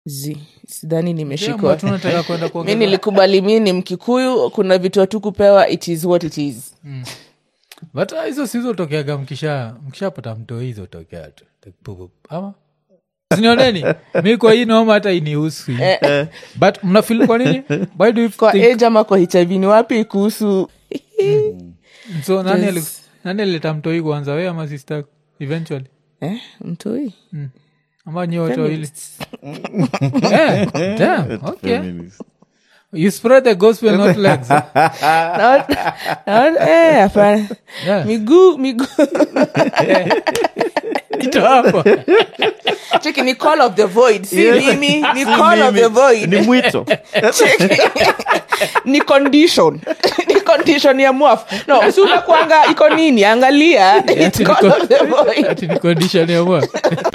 zi sidhani Jambo, nimeshikwa tunataka kwenda mi kuongeza nilikubali mi ni mkikuyu kuna vitu hatukupewa it is what it is but uh, hizo sizotokeaga mkisha mkishapata mtoo hizo tokea tu Like, pup, pup. ama sinioneni mi kwa hii noma hata inihusu but mnafil kwa nini why do you kwa think age ama kwa hiv ni wapi kuhusu so nani Yes. ali- nani alileta mtoi kwanza we ama sister eventually eh, mtoi ama nyi wote wawili Eh, damn, okay. Feminist. you spread the gospel not legs Naona- naona- eh, hapana Yeah. miguu miguu ito hapo cheki ni call of the void si mimi ni Si call of mimi, the void ni mwito Cheki. ni condition ni condition ya mwaf no si unakwanga iko nini angalia It's ati ni call con- of the void ati ni condition ya mwa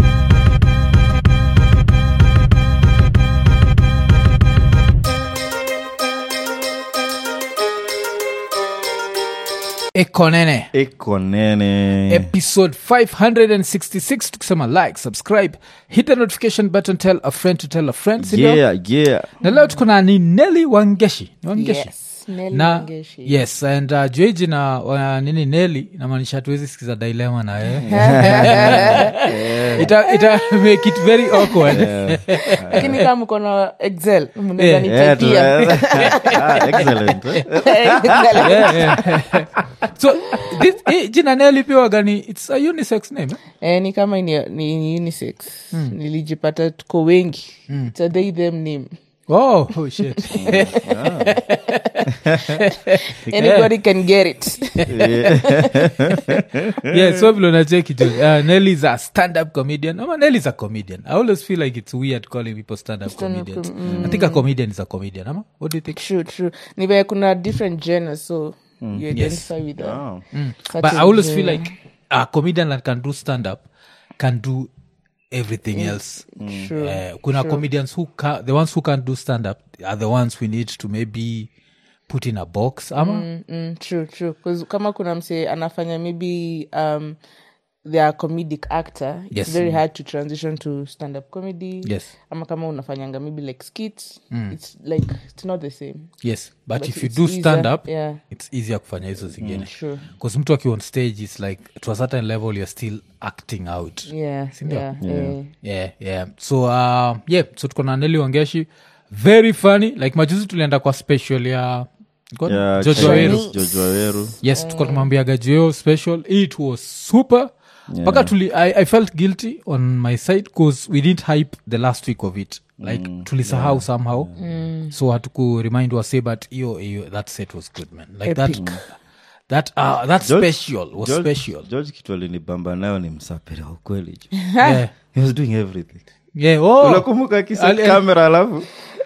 ekonene iko nene episode 566 tukisema like subscribe hit the notification button tell a friend to tell a friend sindio yeah yeah na leo tuko na ni neli wangeshi ni wangeshi Yes, Nelly na Wangeshi. yes and uh, jueji na uh, nini neli namaanisha hatuwezi sikiza dilema na yeye ita, ita make it very awkward lakini kama mko na excel mnaweza Yeah. Yeah, nitapia tu- ah, excellent eh. yeah, yeah. so this, eh, jina neli pia wagani its a unisex name eh? eh, ni kama ni, ni, ni unisex nilijipata tuko wengi It's a they them name oh, oh shit anybody can get it yeah so vile unacheki jo uh, nelly is a stand-up comedian ama nelly is a comedian i always feel like it's weird calling people stand-up comedians i think a comedian is a comedian ama what do you think true true ni vile kuna different genres so you identify with a Oh. but certain i always feel genre. like a comedian that can do stand-up can do everything else True. Eh, kuna comedians who ca- the ones who can't do stand-up are the ones we need to maybe put in a box ama Mm, mm, true true 'Cause kama kuna mse anafanya maybe um they are comedic actor Yes. it's very hard to transition to stand up comedy Yes. ama kama unafanyanga maybe like skits it's like it's not the same yes but, But if you it's do easier, stand-up yeah. it's easier kufanya hizo zingine Sure. bcause mtu akiwa on stage its like to a certain level you're still acting out yeah Sindio? yeah, eh. yeah yeah so uh, yeah so tuko na neli wangeshi very funny like majuzi tulienda kwa special ya God, Yeah, George Chinese, Waweru. George Waweru. yes tuko tumwambiaga juo special it was super mpaka tuli I, i felt guilty on my side bcause we didn't hype the last week of it like tulisahau somehow so hatuku remind wase but hiyo hiyo that set was good man like that Epic. that uh, that George- special was George- special george kitu alinibamba nayo ni msapira wa ukweli jo. yeah he was doing everything yeah oh unakumbuka Ali- akisa kamera alafu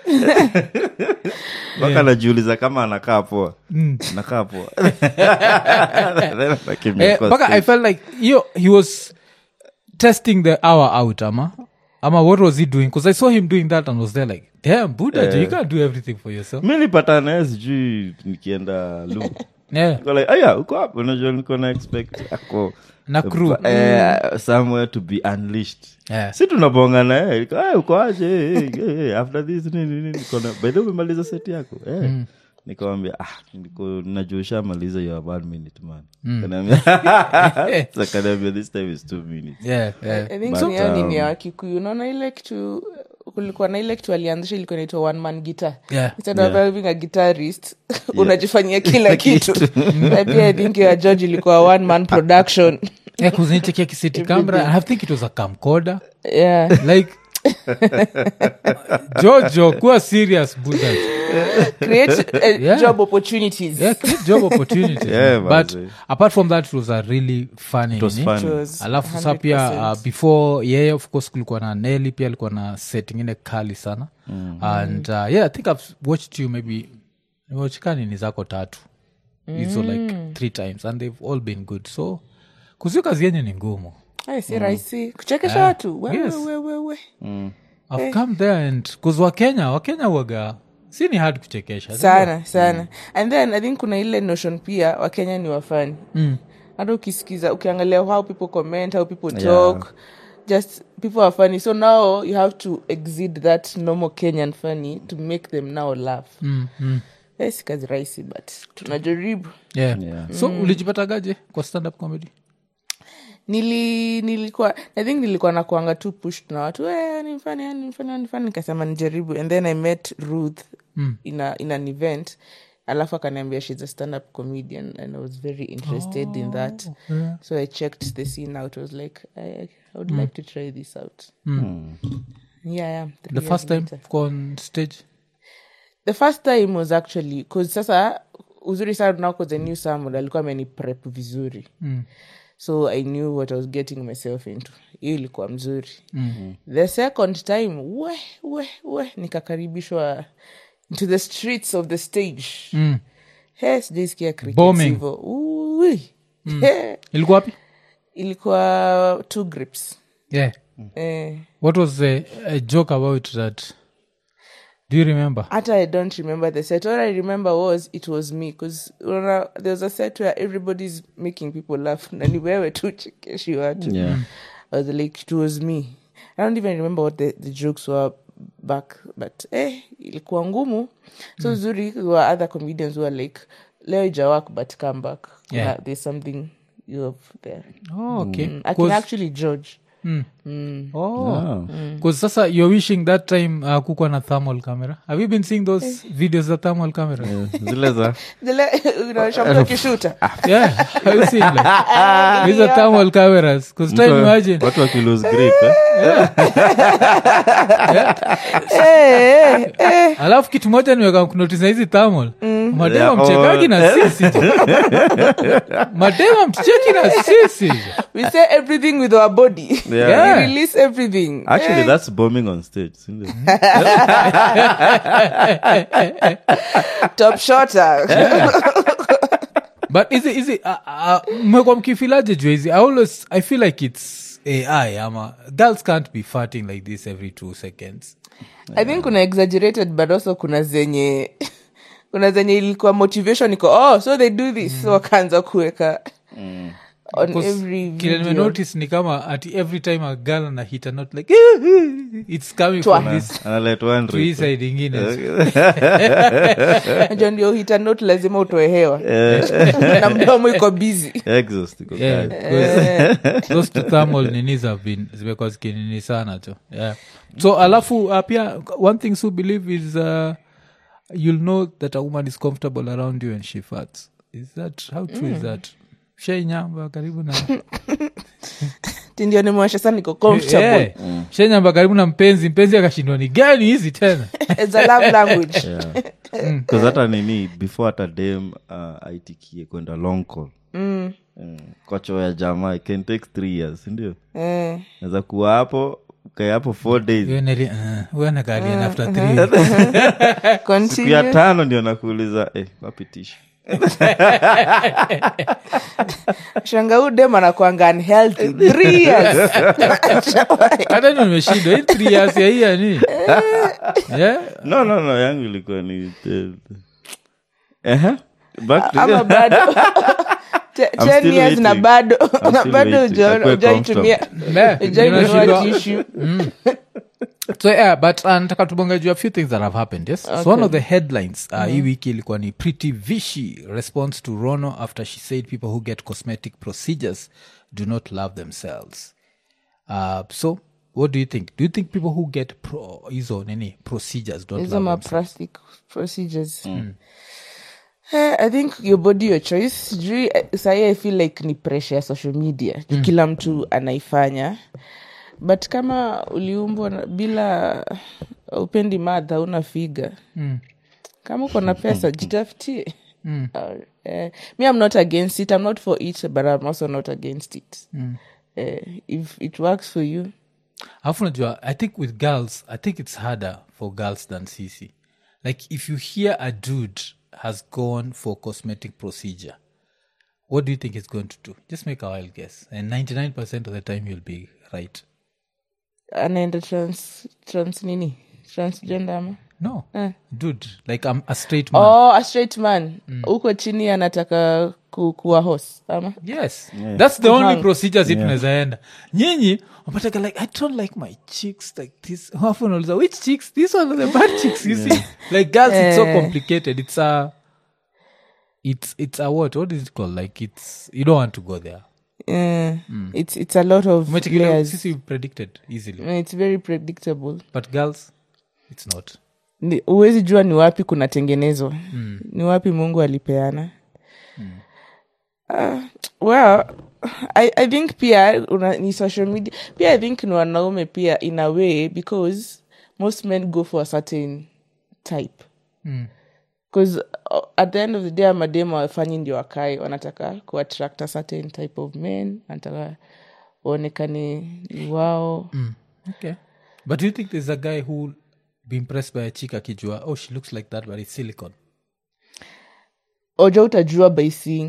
mpaka najiuliza kama anakaa poa nakaa poa Then anakimbia Eh, kwa mpaka i stage. felt like yo, he was testing the hour out ama ama what was he doing because i saw him doing that and was there like damn buddha you can't do everything for yourself mi nipata naye sijui nikienda lu yeah Niko like, aya uko hapo unajua niko na expect ako na crew eh, somewhere to be unleashed yeah. si tunabonga naye Niko, "Eh, uko aje Eh, eh, eh, after this nini nini niko na by the way umemaliza set yako eh nikawambia ah niko najua ushamaliza your one minute man Kaniambia- So kaniambia this time is two minutes Yeah, yeah. I think But, ni yao nini ya um, wakikuyu unaona ile kitu kulikuwa na ile kitu alianzisha ilikuwa inaitwa one man guitar Yeah. instead of having a guitarist unajifanyia kila kitu Na pia i think ya george ilikuwa one man production Yeah, 'cause nilichekia kiseti camera and i think it was a camcorder yeah like jojo kuwa serious buddha create uh, Yeah. job opportunities yeah, create job opportunities Yeah, but manze. apart from that it was a really funny it was nini? fun It was alafu sa pia 100%. uh, before yeye of course kulikuwa na neli pia alikuwa na set ingine kali sana and uh, yeah i think i've watched you maybe nimewachikani ni zako tatu hizo like three times and they've all been good so kuzio kazi yenye ni ngumu Ay, si rahisi kuchekesha watu we, Yes. we, we, we, we. i've come there and kuz wakenya wakenya waga si ni hard kuchekesha sana sana and then i think kuna ile notion pia wakenya ni wafani hata ukisikiza ukiangalia how people comment how people talk just people are funny so now you have to exceed that normal kenyan funny to make them now laugh mm, mm. Eh, si kazi rahisi but tunajaribu yeah. Yeah. so ulijipatagaje kwa stand up comedy nili nilikuwa i think nilikuwa nakuanga tu pushed na watu eh, ni mfani ni mfani ni mfani nikasema nijaribu and then i met ruth Mm. in, a, in an event alafu akaniambia shes a stand up comedian and i was very interested in that yeah. so i checked the scene out i was like i, I would like to try this out yeah, yeah three the years first time later. kwa on stage the first time was actually bcause sasa uzuri sana now cause i knew someone alikuwa ameni prep vizuri mm. so i knew what i was getting myself into hiyo ilikuwa mzuri mm-hmm. the second time we we we nikakaribishwa into the streets of the stage Mm. he sijaisikia crickets Bombing. hivo. Ui. He, ilikuwa wapi ilikuwa two grips yeah eh, what was the a joke about that do you remember hata i don't remember the set all i remember was it was me because there was a set where everybody's making people laugh na ni wewe tu chekeshi watu Yeah. I was like, it was me. I don't even remember what the, the jokes were back, but eh, ilikuwa ngumu. So mm. zuri there were other comedians who were like, leo ijawak but come back. Yeah. Kuna- there's something you have there. oh, okay Mm, I can 'Cause- actually judge. Mm. Mm. Oh. Ah. Cause sasa you're wishing that time uh, kukwa na thermal camera have you been seeing those videos za thermal camera Yeah. zile za Zile unaonyesha mtu akishuta. yeah have you seen like these are thermal cameras because time imagine watu wakilose grip eh? Eh, eh, eh. alafu kitu moja niweka kunotisa hizi thermal madema Yeah, mchekagi oh. na sisi madema mcheki na sisi We say everything with our body. Yeah. Yeah. We release everything. actually Eh, that's bombing on stage sindio? top shotter. but is it, is it, uh, uh, mmekuwa mkifilaje juu hizi i always i feel like it's ai ama girls can't be farting like this every two seconds i think kuna exaggerated but also kuna zenye kuna zenye ilikuwa motivation iko oh so they do this so wakaanza kuweka on Because every kile video nimenotice ni kama ati every time a girl ana hit a note like it's coming Twa. from this Analet one to hii rip. side ingine najua ndio hita note lazima utoe hewa na mdomo iko busy Exhaust iko Yeah, kali. 'cause those two thermal ninis have been zimekuwa zikinini sana tu yeah. so alafu uh, pia one thing su believe is uh, you'll know that a woman is comfortable around you and she farts is that how true is that shainyamba karibu na Ti ndio nimewasha sana niko comfortable Yeah. shainyamba karibu na mpenzi mpenzi akashindwa ni gani hizi tena it's a love language Yeah. 'Cause hata nini before hata dem uh, aitikie kwenda long call mm. Mm. kwa choo ya jamaa it can take three years sindio eh. naweza kuwa hapo ukae hapo four days uenekalian after three weeks. siku ya Continue. tano ndio nakuuliza eh, wapi tishu shanga huu dem anakwanga unhealthy three years hata ndo nimeshindwa hii three years ya hii ya nini yeah no no no yangu ilikuwa ni eh, ehe, back to ama bado Te- I'm ten still years na waiting. bado I'm na still bado waiting. Akuwe ujaitumia Yeah, ujaitunua unashindwa- tishu so yeah, but uh, nataka tubonge juu a few things that have happened yes so one of the headlines uh, hii wiki ilikuwa ni pretty vishy response to rono after she said people who get cosmetic procedures do not love themselves uh, so what do you think do you think people who get pro hizo nini procedures don't hizo love ma themselves plastic procedures Eh, i think your body your choice sijui eh, sahi i feel like ni pressure ya social media mm. kila mtu anaifanya but kama uliumbwa na- bila upendi madha una figa Mm. kama uko na pesa jitafutie Mm. Uh, eh, me i'm not against it i'm not for it but i'm also not against it Mm. eh, if it works for you alafu najua i think with girls i think it's harder for girls than sisi like if you hear a dude has gone for cosmetic procedure what do you think it's going to do just make a wild guess and 99% of the time you'll be right anaenda trans trans nini transgender ama no dude like i'm a straight man oh a straight man huko chini anataka ku, kuwa hos ama yes that's the only Kuhang. procedures yeah. tunawezaenda nyinyi wapataka like i don't like my chicks like this Alafu unauliza, which chicks these one are the bad chicks you see like girls it's so Eh. complicated it's a it's it's a what what is it called like it's you don't want to go there Eh, it's, it's a lot of Umechekelea, layers. sisi predicted easily Eh, it's very predictable but girls it's not Ni- huwezi jua ni wapi kunatengenezwa mm. ni wapi mungu alipeana mm. uh, well I, i think pia una, ni social media pia i think ni wanaume pia in a way because most men go for a certain type Mm. bcause uh, at the end of the day amademu wafanyi ndio wakae wanataka kuattract a certain type of men wanataka waonekane ni wao Mm. okay but do you think there's a guy who will be impressed by a chick akijua oh she looks like that but it's silicon oja utajua by seeing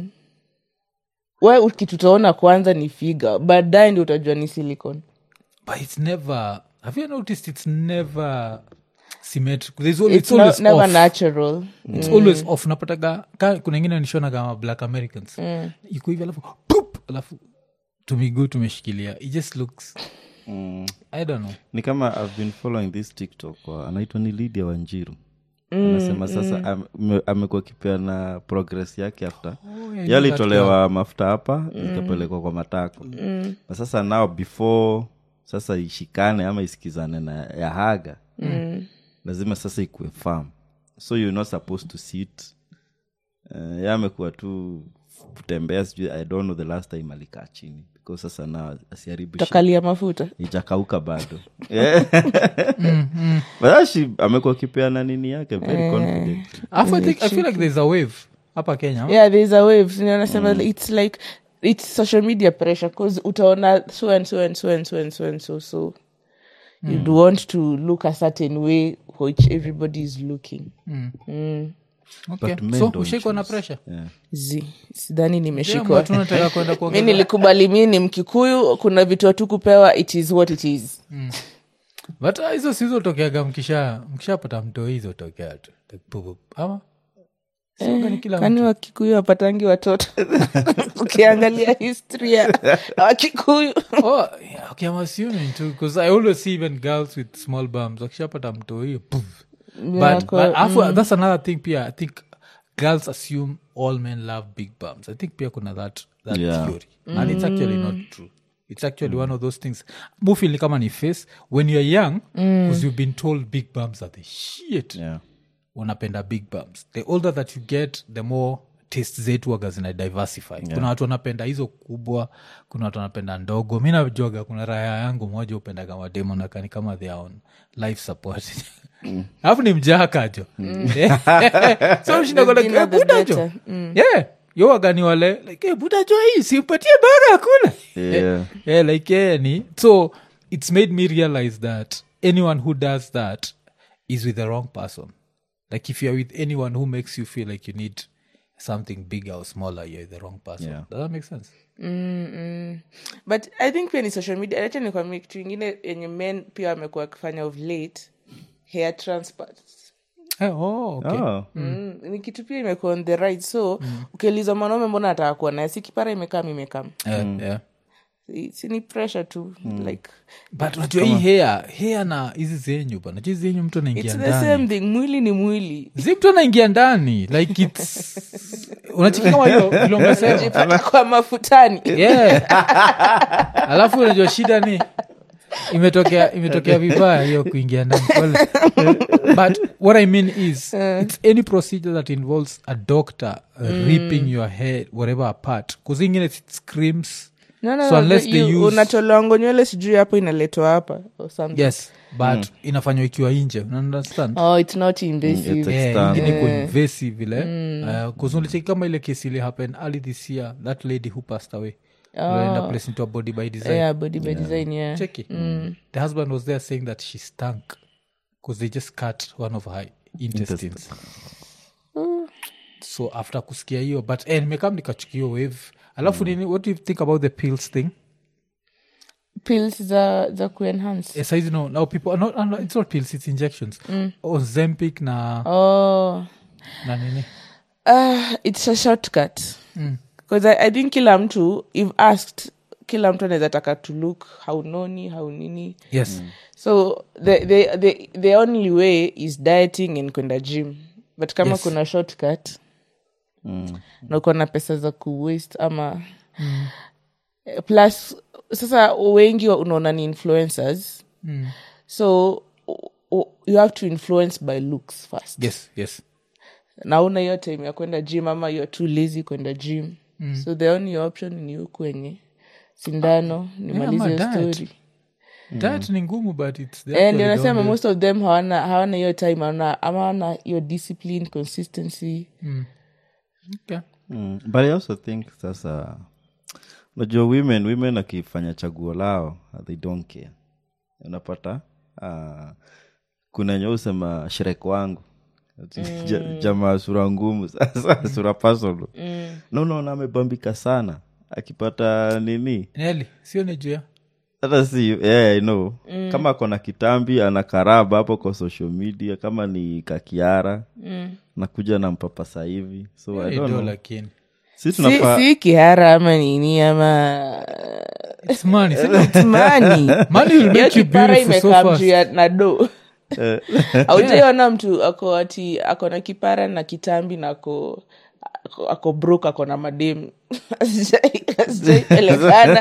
we kitu utaona kwanza ni figa baadaye ndio utajua ni silicon but it's never have you noticed it's never symmetrical there's always, it's it's always no, never off. natural it's always off napataga ka, kuna ingine nishona kama black americans mm. iko hivi alafu poop, alafu tumiguu tumeshikilia it just looks Mm. i don't know ni kama i've been following this tiktok wa- anaitwa ni lydia wanjiru anasema sasa am- ame- amekuwa kipeana progress yake after yeah, yalitolewa mafuta hapa ikapelekwa kwa matako na sasa nao before sasa ishikane ama isikizane na ya haga lazima sasa ikuwe farm so you're not supposed to sit uh, ya amekuwa tu kutembea sijui i don't know the last time alikaa chini because sasa na asiharibu shit takalia mafuta ijakauka bado Yeah. But that she amekuwa kipeana nini yake very confident Alafu I, think, i feel like there's a wave hapa kenya yeah there's a wave nasema it's like it's social media pressure because utaona so and so and so and so and so and so so you'd want to look a certain way which everybody is looking okay. But men so don't ushaikwa na choose. pressure yeah. z sidhani Yeah, nimeshikwa but unataka kwenda mi kuongeza nilikubali mi ni mkikuyu kuna vitu tu kupewa it is what it is but uh, hizo sizotokeaga mkisha mkishapata mtoi hizo tokea tu Like, pup, pup. ama Sioga ni kila kwani mtu wakikuyu wapatangi watoto ukiangalia history ya wakikuyu oh, yeah, okay, I'm assuming too because I always see even girls with small bums wakishapata mtoi poof. but, Yako, but afu, that's another thing pia i think girls assume all men love big bums i think pia kuna that, that Yeah. theory and it's actually not true it's actually one of those things mufili kama ni face when you're young because you've been told big bums are the shit Yeah. unapenda big bums the older that you get the more taste zetu waga zina diversify kuna watu wanapenda hizo kubwa kuna watu wanapenda ndogo mi najuaga kuna raya yangu moja upenda kama demo nakani kama their own life support alafu ni mjakajo so The thinner the mshindagobudajo better. yeah yo wagani wale like hey, budajo hii simpatie bara akula Yeah. yeah, like yeah, ni so it's made me realize that anyone who does that is with the wrong person like if you're with anyone who makes you feel like you need something bigger or smaller you're the wrong person Yeah. does that make sense but i think pia ni social media acha nikwambia kitu ingine yenye men pia wamekuwa wakifanya of late hair transplant Eh, oh, okay. Oh. Mm, ni kitu pia imekuwa on the right so ukiuliza mwanaume mbona ataka kuwa naye si kipara imekam imekam Eh, yeah. Si- si ni pressure tu like but unajua hii hair hair na hizi zenyu bana hizi zenyu mtu anaingia it's the ndani same thing mwili ni mwili zi mtu anaingia ndani like its unachiki kama hiyo vilonga sema jipata kwa mafutani yeah. alafu unajua shida ni imetokea imetokea vibaya hiyo kuingia ndani Pole. but what i mean is it's any procedure that involves a doctor uh, ripping your head whatever apart kuzingine it screams no, no, So no, unless the- they you- use- unatolewango nywele sijui hapo inaletwa hapa or something. yes but inafanywa ikiwa inje unaunderstand oh it's not invasive It's Yeah, external. ingine iko invasive vile Uh, 'cause ulicheki kama ile kesi ili happen early this year that lady who passed away Walienda place into a body by design yeah body by design yeah cheki the husband was there saying that she stank because they just cut one of her intestines so after kusikia hiyo but eh, nimekam nikachukio wave alafu nini what do you think about the pills thing pills za za kuenhance Eh, saizi no now people are not, are not- it's not pills it's injections ozempic na oh na nini uh, it's a shortcut because I, i think kila mtu if asked kila mtu anaweza taka to look how noni how nini yes so the, the, the, the only way is dieting and kwenda gym but kama Yes. kuna shortcut Mm. na uko na pesa za kuwaste ama Eh, plus sasa wengi wa- unaona ni influencers Mm. so u- u- you have to influence by looks first yes yes na una hiyo time ya kwenda gym ama you're too lazy kwenda gym so the only option ni huku wenye sindano nimalize ama hiyo diet. story diet ni ngumu but it's the Eh, actually ndio the nasema only- most of them hawana hawana hiyo time hawana ama hawana hiyo discipline consistency Okay. Mm. but i also think sasa unajua women women akifanya chaguo lao uh, they don't care unapata uh, kuna nye usema shrek wangu Ati ja, jamaa sura ngumu sasa sura pasolo mm. na unaona amebambika sana akipata nini Nelly, sio ni juu ya hata si yeah, I know. kama akona kitambi ana karaba hapo kwa social media kama ni kakiara mm. nakuja na mpapasa hivi so I Ni don't do know. lakini si si, tunafaa si kihara ama nini ama It's money, si- mani Money will hiyo make you kipara beautiful so imekaa fast. mtu ya na do aujaiona mtu ako ati ako na kipara na kitambi na ako ako, ako brok ako na mademu sijaipelekana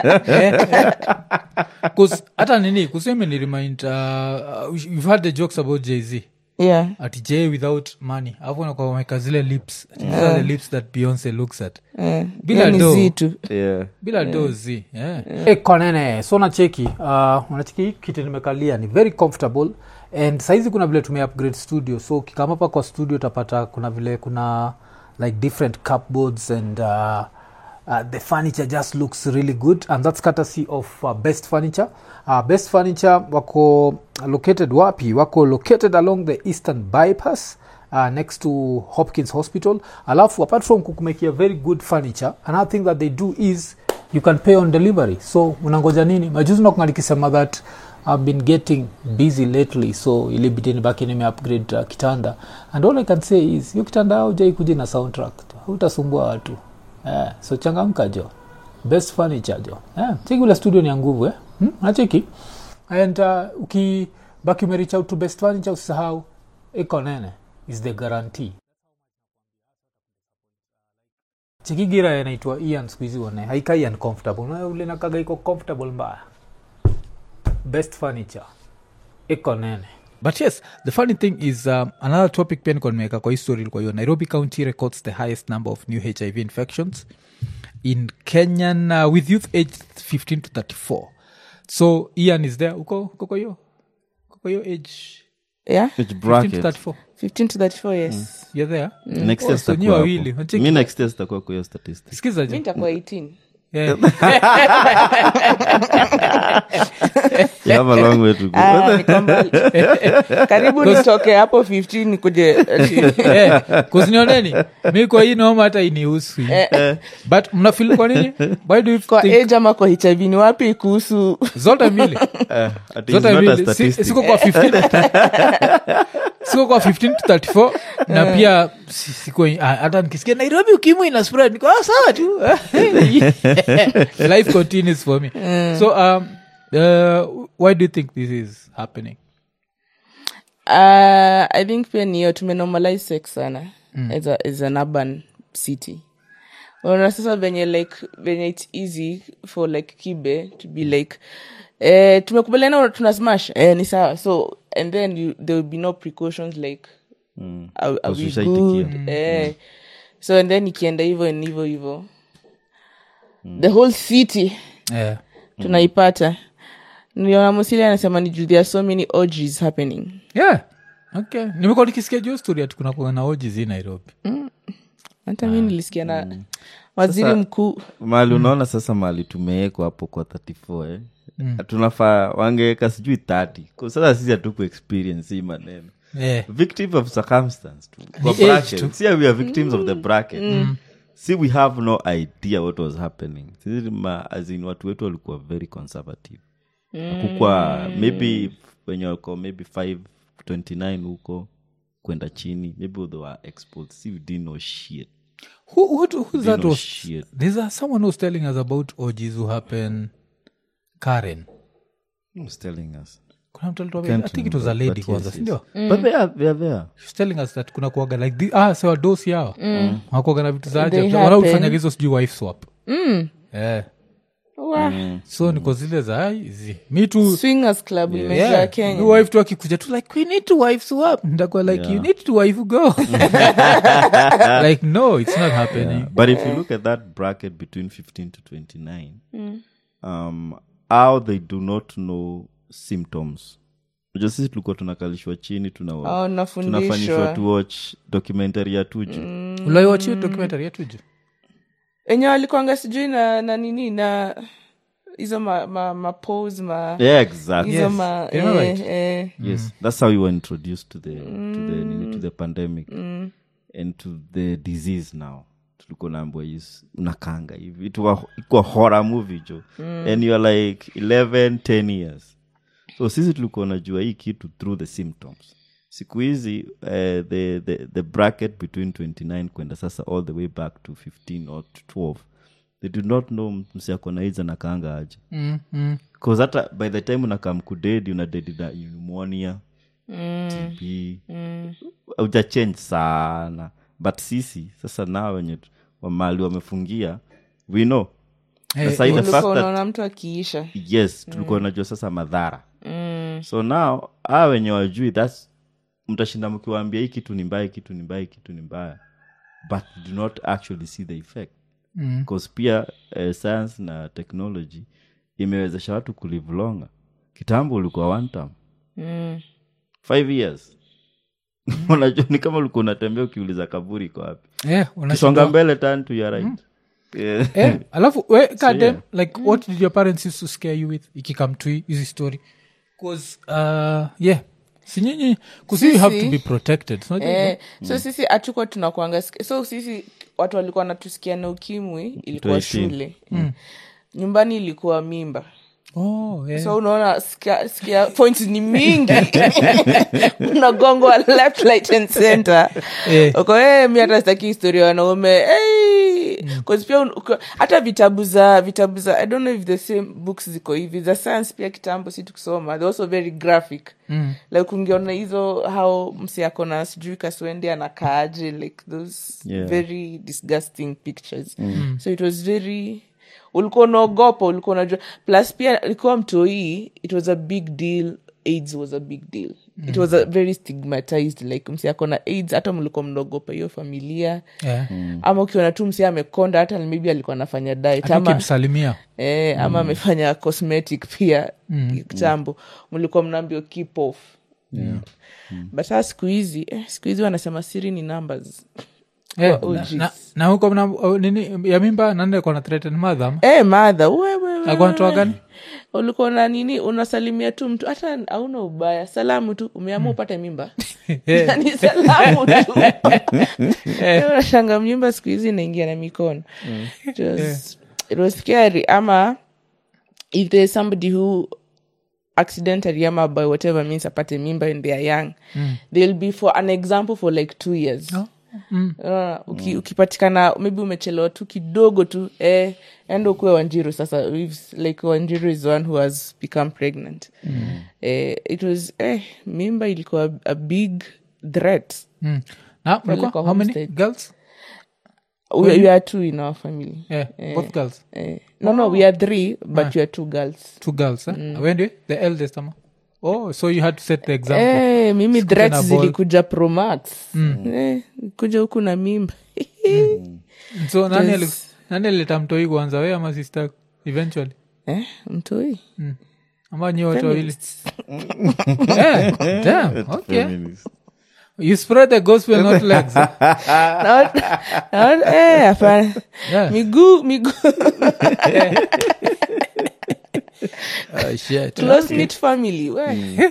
'Cause hata nini kuseme ni remind uh, uh, you've had the jokes about jz yeah ati j without money alafu nakuwa wameka zile lips ati these are the lips that beyonce looks at eh, Bila hiyo ni do. zitu yeah. bila do z yeah. hey, konene so nacheki uh, unacheki hii kiti nimekalia ni very comfortable and saizi kuna vile tume upgrade studio so ukikama hapa kwa studio utapata kuna vile kuna like different cupboards and uh, uh, the furniture just looks really good and that's courtesy of uh, best furniture uh, best furniture wako located wapi wako located along the eastern bypass uh, next to hopkins hospital alafu apart from kukumekia very good furniture another thing that they do is you can pay on delivery so unangoja nini majuzi nakunga nikisema that i've been getting busy lately so ilibidi nibaki nime upgrade uh, kitanda and all i can say is hiyo kitanda aujai kuja na soundtrack hautasumbua watu eh, so changamka jo best furniture jo eh, cheki ule studio ni ya nguvu eh? hmm? nacheki and uh, ukibaki umerich out to best furniture usisahau iko nene is the guarantee chikigira inaitwa ian skuhizi one haikai uncomfortable Na ule nakaga iko comfortable mbaya best furniture iko nene but yes the funny thing is um, another topic pia niko nimeweka kwa history ilikuwa hiyo nairobi county records the highest number of new hiv infections in kenyan uh, with youth age 15 to 34 so ian is there uko uko kwa hiyo uko kwa hiyo age yeah Which 15 to bracket? 34 15 to 34 yes you're there Next Oh, year so nyi sitakuwa wawili, hapo. unacheki- mi next year sitakuwa kwa hiyo statistics sikiza mi je nitakuwa 18 Yeah. you have a long way to go Ah, niko mbali. karibu nitoke hapo 15 nikuje yeah, kuzinioneni mi kwa hii noma hata inihusu but mnafil kwa nini why do you kwa think age ama kwa hiv ni wapi kuhusu zote mbili Eh, ati zote it's not a mbili Si- statistic. siko kwa 15 siko kwa 15 to 34 na pia si- siko ah, hata nikisikia nairobi ukimwi ina spread niko ah, sawa tu life continues for me so um, uh, why do you think this is happening uh, i think pia niyo tumenormalize sex sana mm. as, a, as an urban city unaona sasa venye like venye its easy for like kibe to be like eh, tumekubaliana tuna smash eh, ni sawa so and then you, there will be no precautions like Mm. are, are Because we ushaitikia. good eh, so and then ikienda hivo ni hivo hivo the whole city yeah. tunaipata niliona musili anasema ni juu there are so many orgies happening yeah okay nimekuwa nikisikia juu story ati kuna kuwa na oji zi nairobi hata mi nilisikia na waziri Sasa- mkuu mahali unaona sasa mahali tumewekwa hapo kwa 34 eh? tunafaa wangeweka sijui 30 Kwa sasa sisi hatuku experience hii maneno yeah. victim of circumstance tu. Kwa Ni age bracket. tu. Si we are victims of the bracket si we have no idea what was happening sisi ma, as in watu wetu walikuwa very conservative kukwa maybe wenye wako maybe 529 huko kwenda chini maybe they were exposed see we didn't know shit who, who, who's that know was shit. there's a, someone who's telling us about orgies who happen karen Who's telling us kuna mtu alituambia- Can't i think it was a remember, lady but kwanza yes, sindio yes. but they are, they are there She's telling us that kuna kuaga like the, ah sewa dosi yao mm. wakuaga na vitu za They ajabu happen. wanaofanyaga hizo sijui wife swap Mm. yeah. Wa- so niko zile za "Ai, hizi mi tu swingers club imejaa yeah, kenya mi wife tu akikuja tu like we need to wife swap ndakuwa like you need to wife go like no it's not happening but if you look at that bracket between 15 to 29 um, how they do not know symptoms Unajua sisi tulikuwa tunakalishwa chini tuna Oh, tunafanyishwa nafundishwa to watch documentary ya tuju ulaiwachi documentary yetuju enye walikwanga sijui na na nini na hizo ma, ma, ma pose ma yeah exactly hizo Yes. ma You know eh, right. eh. yes that's how we were introduced to the to the nini, to the pandemic and to the disease now tulikuwa naambwa is unakanga hivi It ikuwa horror movie jo and youare like 11 10 years so sisi tulikuwa najua hii kitu through the symptoms siku hizi uh, the, the, the bracket between 29 kwenda sasa all the way back to 15 or to 12 they do not know msiakona aids anakaanga aje mm, mm. bcause hata by the time unakam kudedi unadedi na pneumonia tb auja change sana but sisi sasa nao wenye tu- wamali wamefungia we know Eh, sasa hii the ulikuwa fact that unaona mtu akiisha yes tulikuwa unajua sasa madhara so now a wenye wajui thats mtashinda mkiwaambia hii kitu ni mbaya hii kitu ni mbaya hii kitu ni mbaya but do not actually see the effect bcause pia uh, science na technology imewezesha watu kulive longer kitambo ulikuwa one term mm. five years unajua ni kama ulikuwa unatembea ukiuliza kaburi iko wapi yeah, unashindwa- kisonga mbele turn to your right yeah. Eh, alafu we kadem yeah. like what did your parents used to scare you with ikikam to hizi story bcause uh, yeah sinyinyi kusi you have to Sisi- be protected so, eh, so sisi hatukuwa tunakwanga so sisi watu walikuwa wanatusikia na ukimwi ilikuwa Tuishi. shule nyumbani ilikuwa mimba oh, yeah. so unaona sikia, sikia points ni mingi unagongwa left right and center Eh. uko hey, mi hata sitaki historia ya wanaume hey. Cause pia un- uko- hata vitabu za vitabu za i don't know if the same books ziko hivi za science pia kitambo si tukisoma they're also very graphic mm. like ungeona hizo how msi ako na sijui kaswende anakaaje like those Yeah. very disgusting pictures so it was very ulikuwa unaogopa ulikuwa unajua plus pia ilikuwa mtoii it was a big deal aids was a big deal it was a very stigmatized like msi ako na aids hata mlikuwa mnaogopa hiyo familia yeah. ama ukiona tu msi amekonda hata maybe alikuwa anafanya diet Hata ama, ukimsalimia eh, ama amefanya cosmetic pia kitambo mlikuwa mnaambio keep off but saa siku hizi eh, siku hizi wanasema siri ni numbers Eh, Kwa na- OGs. na- na huko mna oh, nini ya mimba nande kona threaten madha ama? Eh, madha wewe Alikuwa anatoa gani ulikuwa na nini unasalimia tu mtu hata hauna ubaya salamu tu umeamua upate mimba Eh. ni salamu tu unashanga mimba siku hizi inaingia na mikono it was, it was scary ama if there's somebody who accidentally ama by whatever means apate mimba and they are young they'll be for an example for like two years Unaona, uki, ukipatikana maybe umechelewa tu kidogo tu eh, enda ukuwe wanjiru sasa We've- like wanjiru is the one who has become pregnant eh, it was eh, mimba ilikuwa a big threat Mm. na mlikuwa kwa how many homestead. girls we, we are two in our family yeah, both girls eh, no no we are three but we are two girls two girls eh? Wewe ndio the eldest ama oh so you had to set the example eh, mimi Sikute threats na ball. zilikuja promax eh, kuja huku na mimba so nani Yes. ali- nani alileta mtoi kwanza we ama sister eventually eh, mtoi ama nyi wote wawili Eh, damn, okay. Feminist. you spread the gospel not legs eh? Naona- naona- eh, hapana Yeah. miguu miguu Oh, shit. close knit family we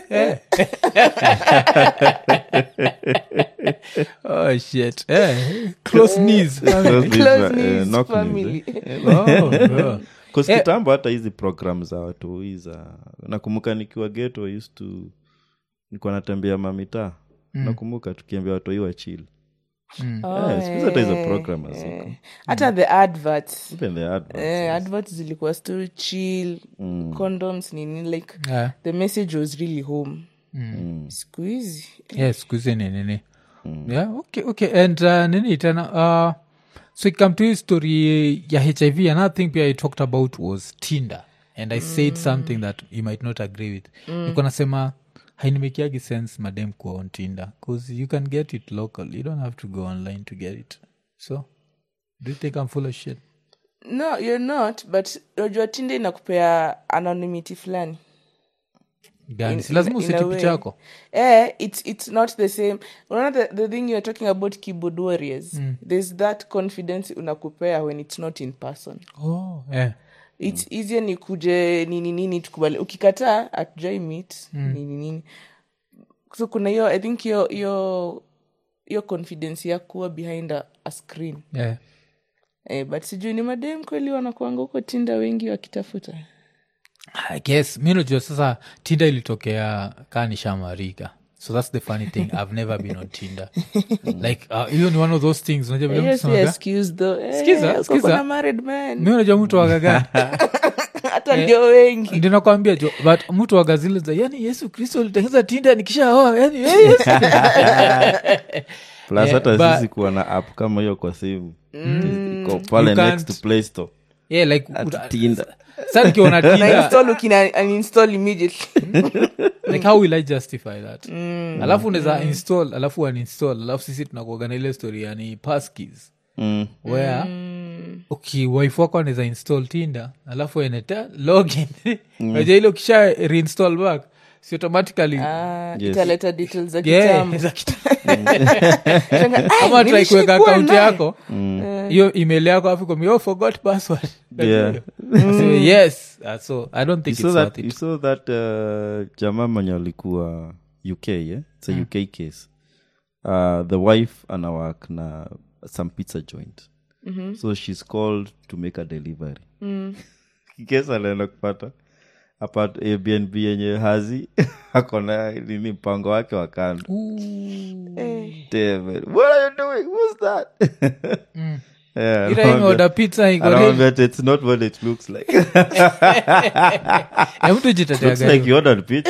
oh shit eh, close knees Close knees, close uh, knit knock knees, family oh, oh. Cause Eh. kitambo hata hizi program za watu hii za nakumbuka nikiwa geto I used to nikuwa natembea mamitaa nakumbuka tukiambia watu hii wachili Oh, Eh, siku hizi hata hizo eh, program haziko. eh. hata the adverts Even the adverts. eh, adverts zilikuwa still chill condoms nini like Yeah. the message was really home siku hizi yes skuhizi ni nini yeah, okay, okay. and uh, nini tena uh, so ikam to hii story ya hiv another thing pia i talked about was tinder and i said something that you might not agree with mm. niko nasema hainimekiagi sense madem kuwa on tinder bcause you can get it local you don't have to go online to get it so do you think i'm full of shit no you're not but unajua tinde inakupea anonymity fulani gani In- si lazima in- in useti a way. picha yako eh, it's, it's not the same unaona the, the thing you're talking about keyboard warriors there's that confidence unakupea when it's not in person oh, yeah. its easier ni kuje nini nini tukubali ukikataa atujai meet nini nini so kuna hiyo i think hiyo hiyo hiyo confidence ya kuwa behind a, a screen Yeah. eh, but sijui ni madem kweli wanakuanga huko tinda wengi wakitafuta I guess mi najua sasa tinder ilitokea kaa nishamarika so that's the funny thing i've never been on tinder like uh, hiyo ni one of those things unajua vile mtu yes, anasemaga, excuse though eh, Sikiza, uko sikiza. kuna married man mi unajua mtu wagaga hata ndio wengi ndio nakwambia jo but mtu waga zile za yani yesu kristo alitengeza tinda nikishaoa yani eh, Yesu." plus Yeah, hata but- sisi kuwa na app kama hiyo kwa simu iko pale You next can't- to play store yeah, like At uta- Tinder. sa nikiona na tinda install ukina uninstall immediately like how will i justify that alafu unaweza install alafu uninstall alafu sisi tunakuaga na ile story yani passkeys Mm. where okay, wife wako anaweza install tinda alafu eneta login naja ile ukisha reinstall back si automatically Ah, Yes. italeta details za Yeah, kitambo za kita- Shanga, "Ai, kama try kuweka nilishikuwa akaunti naye." yako hiyo email yako afu ikomi, oh, forgot password Yeah. So, yes Uh, so i don't you think saw it's that, worth you it saw that uh, jamaa mwenye alikuwa uk yeah? it's a uk case uh, the wife anawak na some pizza joint mm-hmm. so she's called to make a delivery mm. kesa anaenda kupata apat airbnb yenye hazi akona nini mpango wake wa kando Damn it. what are you doing who's that Yeah, ila anawaambia- imeorder pizza iko ready. anawaambia ati it's not what it looks like Na mtu jitetea looks gani? like you ordered pizza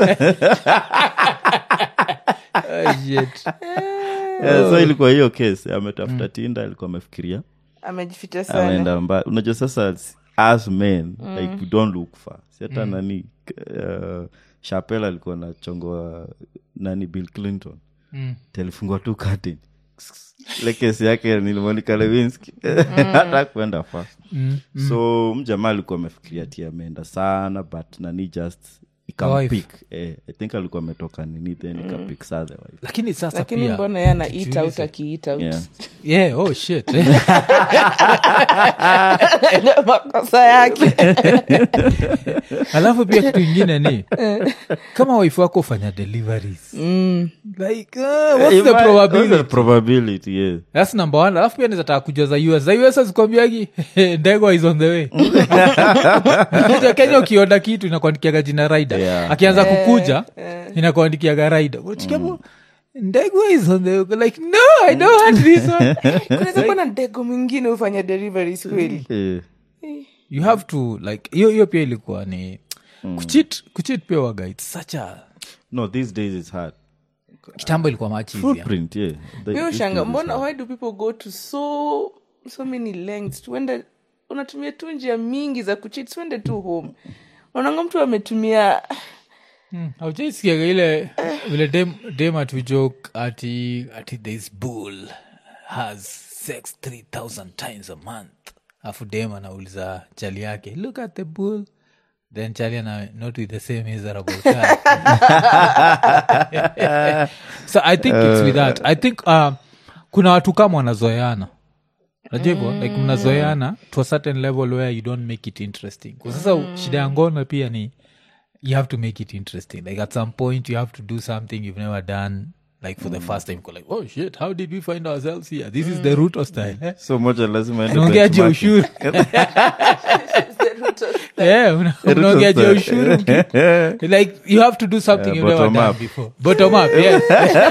Ah, shit. yeah, so ilikuwa hiyo case ametafuta tinda alikuwa amefikiria amejificha sana ameenda mba unajua sasa s- as men like we don't look far si hata nani uh, chapel alikuwa na chongo nani bill clinton Mm. telifungwa tu curtain ile kesi yake nilimonika lewinski hata kuenda fa so mjamaa alikuwa amefikiria ti ameenda sana but nani just ikampik eh, i think alikuwa ametoka nini then ikapik saa the wife lakini sasa lakini pia mbona ye ana eat out tujiulize. akiit out yeah. yeah, oh shit makosa yake alafu pia kitu ingine ni kama waifu wako ufanya deliveries like uh, what's the Ima- what's the probability probability yes thats number one alafu pia nizataka kujua za us za us azikwambiagi ndegwa is on the way Kuja kenya ukioda kitu inakuandikiaga jina raida Yeah. akianza kukuja inakuandikiaga raida uchikamo ndegwa is on the way Uko like no i don't want this one kunaweza kuwa na ndego mwingine hufanya deliveries kweli Eh, you have to like hiyo hiyo pia ilikuwa ni kuchit kuchit pia waga its such a no these days it's hard kitambo ilikuwa much easier footprint yeah The- mi these ushanga days it's mbona hard. why do people go to so so many lengths tuende unatumia tu njia mingi za kuchit tuende tu home unaanga mtu ametumia aujaisikiaga ile vile dem, dem atujok ati ati this bull has sex 3000 times a month afu dem anauliza chali yake look at the bull then chali ana not with the same miserable guy. so i think it's with that i think uh, kuna watu kama wanazoeana najua hivyo like mnazoeana to a certain level where you don't make it interesting kwa sasa shida ya ngono pia ni you have to make it interesting like at some point you have to do something you've never done like for the first time You're like oh shit how did we find ourselves here this is the root of style eh? so moja lazima ende naongeaje benchmarking. ushuru Yeah, una- unaongea juu ya ushuru mki- like you have to do something Yeah, you've never bottom done up. before bottom up yes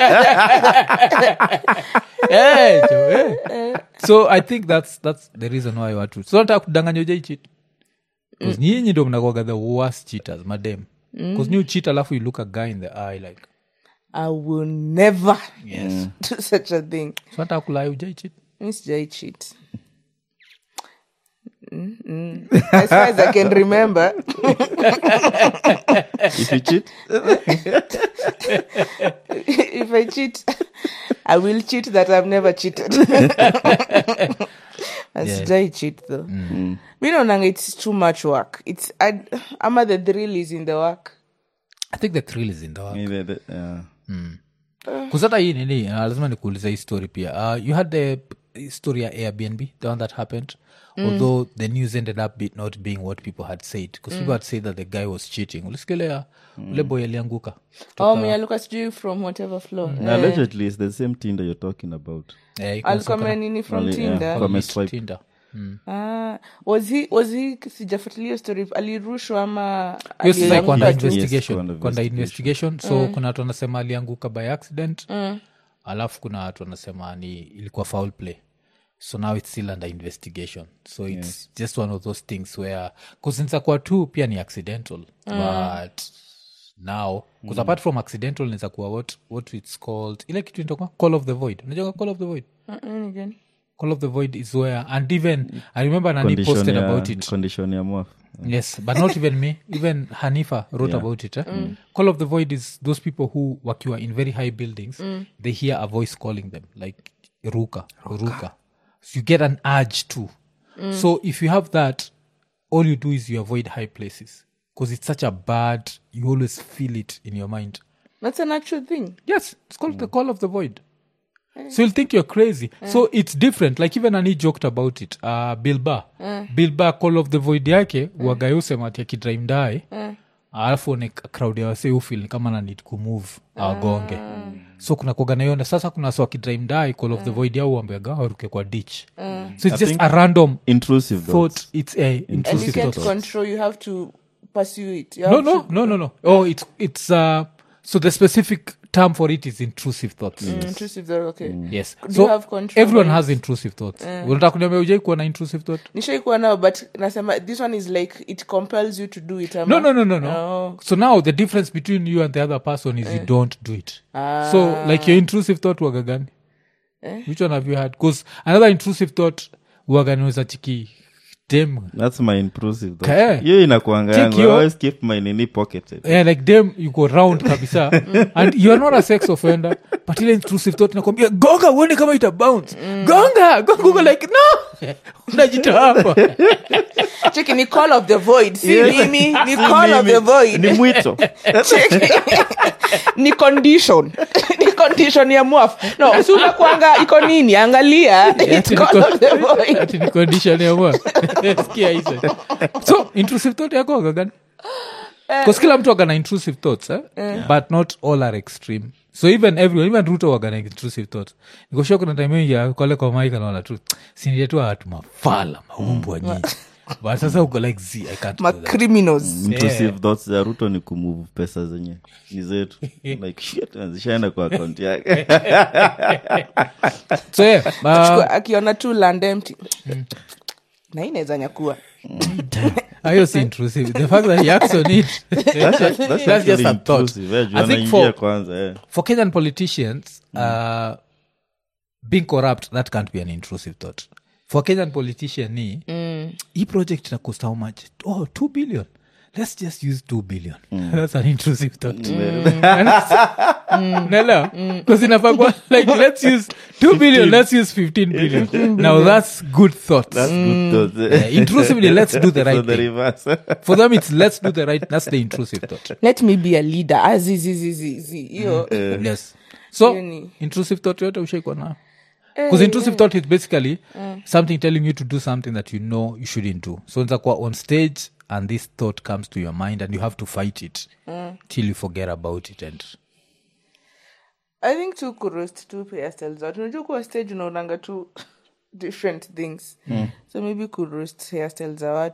yeah, jo, yeah. so i think that's that's the reason why watu so nataka kudanganya ujaichit bcause nyinyi ndo mnakwaga the worst cheaters madem bcause new cheat alafu you look a guy in the eye like i will never yes do such a thing so nataka kulai ujaichit mi sijai cheat Mm-mm. as far as i can remember if you cheat if i cheat i will cheat that i've never cheated sijai cheat though mi naonanga it's too much work it's I, ama the thrill is in the work i think the thrill is in the work maybe the- yeah. kuzata hii nini uh, lazima nikuuliza hii story pia uh, you had the p- story ya airbnb the one that happened although the news ended up be, not being what people had said because people had said that the guy was cheating ulisikilea ule boy alianguka oh mealuka sijui from whatever floor And allegedly it's the same tinder you're talking about Eh, iko alikuwa saka- nini from Only, yeah, tinder from- commit swipe. Tinder. Ah, was he was he sijafuatilia hiyo story alirushwa ama hiyo sasa iko under alianguka tu? investigation under Iko under investigation so kuna watu wanasema alianguka by accident alafu kuna watu wanasema ni ilikuwa foul play so now it's still under investigation so it's just one of those things where kuzinzakuwa tu pia ni accidental but now bcause apart from accidental inaweza kuwa what, what it's called ile kitu inatoka call of the void unajua call of the void Uh, nini again? call of the void is where and even i remember nani Condition posted ya- about it condition ya mwaf yes but not even me even hanifa wrote Yeah. about it eh? call of the void is those people who wakiwa in very high buildings they hear a voice calling them like ruka ruka so you get an urge too so if you have that all you do is you avoid high places because it's such a bad you always feel it in your mind that's an actual thing yes it's called the call of the void so you'll think you're crazy so it's different like even ani joked about it uh, bilba bilba call of the void yake mm. wagayusemati akidrimdae alafu ni crowd ya wase ufil kama na need kumove awagonge so kuna kuganaiona sasa kuna so akidrimdae call of the void au wambeaga waruke kwa ditch so it's just think- a random intrusive thought thoughts. it's a and you intrusive can't thought control you have to pursue it You no have no to- no no no oh it's it's uh so the specific term for it is intrusive thoughts intrusive thought, okay yes Do so you have control everyone over has intrusive thoughts unataka kuniambia ujai kuwa na intrusive thought nishaikuwa nao but nasema this one is like it compels you to do it ama? no no no no no Oh. so now the difference between you and the other person is you don't do it so like your intrusive thought waga gani which one have you had because another intrusive thought waga niweza chiki dem that's my intrusive thought. Okay. hiyo inakuanga Check yangu I your- always keep my nini pocketed yeah, like them you go round kabisa and you are not a sex offender but ile intrusive thought nakwambia gonga uone kama ita bounce gonga gonga uko like no unajita hapa cheki ni call of the void si Yes. mimi ni Si call of mimi. the void ni mwito Cheki. ni condition ni condition ya mwaf no si unakwanga iko nini angalia It's Ati call niko- of the void ati ni condition ya mwa sikia hizo so intrusive thought yako agagani bcause kila mtu agana intrusive thoughts eh? but not all are extreme so even everyone even ruto wagana intrusive thoughts nikoshia kuna time ya kole kwa maika naona tu siniletua watu mafala maumbwa nyinyi but sasa uko like z i can't ma do that. criminals intrusive thoughts za ruto ni kumove pesa zenye ni zetu like shit zishaenda kwa akaunti yake so yeah, uh, Chukua- akiona tu land empty na hii inaweza nyakua hiyo si intrusive the fact that he acts on it That's act- that's That's just actually a thought. intrusive, eh, juu I think anaingia for- kwanza eh. for kenyan politicians uh, being corrupt that can't be an intrusive thought for kenyan politician ni mm. hii project ina cost how much oh 2 billion let's just use 2 billion that's an intrusive thought nelewa bcause inafakwa like let's use 2 billion let's use 15 billion now that's good thought That's good thoughts, eh. Yeah, intrusively, let's do the right So the thing. reverse. for them it's let's do the right that's the intrusive thought let me be a leader azizizizizi hiyo yes so Hiyo ni- intrusive thought yote ushaikwa nayo because intrusive thought is basically something telling you to do something that you know you shouldn't do so unaweza kuwa on stage and this thought comes to your mind and you have to fight it till you forget about it and i think tu kuroast tu hairstyles watu unajua kuwa stage unaonanga tu different things so maybe kuroast hairstyles za watu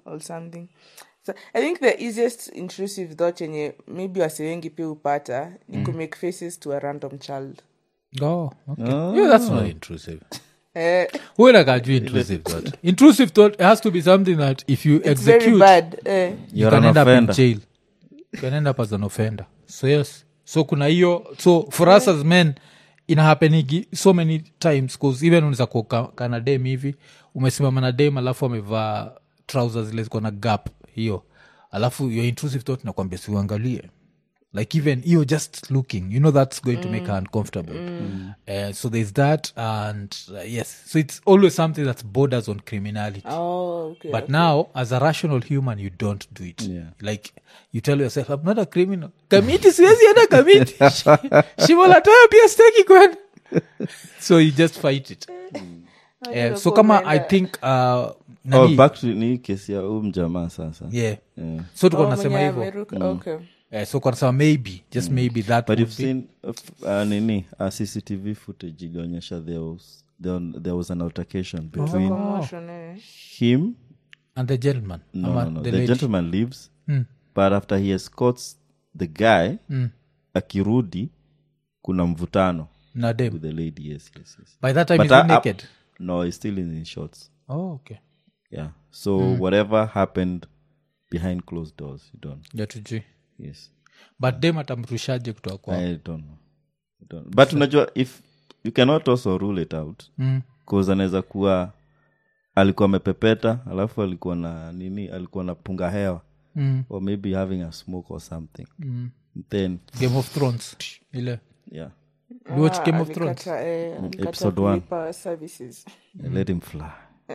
or something so i think the easiest intrusive thought yenye maybe wase wengi pia upata ni kumake faces to a random child oh, okay. yeah, that's not intrusive eh, huenakajua intrusive thought intrusive thought has to be something that if you it's very execute bad eh. you You're can an end up in offender. jail you can end up as an offender so yes so kuna hiyo so for us as men inahapenigi so many times bcause even unaweza kuwa kana dem hivi umesimama na dem alafu amevaa trouser zile ziko na gap hiyo alafu your intrusive thought nakwambia siuangalie like even hiyo just looking you know that's going to make her uncomfortable uh, so there's that and uh, yes so it's always something that borders on criminality oh okay but now as a rational human you don't do it Yeah. like you tell yourself i'm not a criminal kamiti siwezi enda kamiti shivolatoyo pia steki kwenda so you just fight it Eh, so kama i think uh, oh, nani, back to ni kesi ya huu mjamaa sasa yeah Yeah. so tuko Oh, nasema mwenye hivyo ameruka, okay eh, so kanasema maybe just maybe that but would you've be- seen uh, uh, nini uh, cctv footage ilionyesha there was, there, there was an altercation between Commotion, eh. him and the gentleman no, ama no, no. the the lady. gentleman leaves Mm. but after he escorts the guy Mm. akirudi kuna mvutano na dem with the lady yes yes yes by that time But he's I- I- naked no he's still in his shorts oh okay yeah so whatever happened behind closed doors you don't ja tujui yes but dem atamrushaje kutoka kwa i don't know, I don't know. but unajua if you cannot also rule it out mm. cause anaweza kuwa alikuwa amepepeta alafu alikuwa na nini alikuwa na punga hewa Mm. or maybe having a smoke or something Mm. then game of thrones ile yeah you watch Ah, game of thrones alikata, eh, alikata episode one. kulipa services let him fly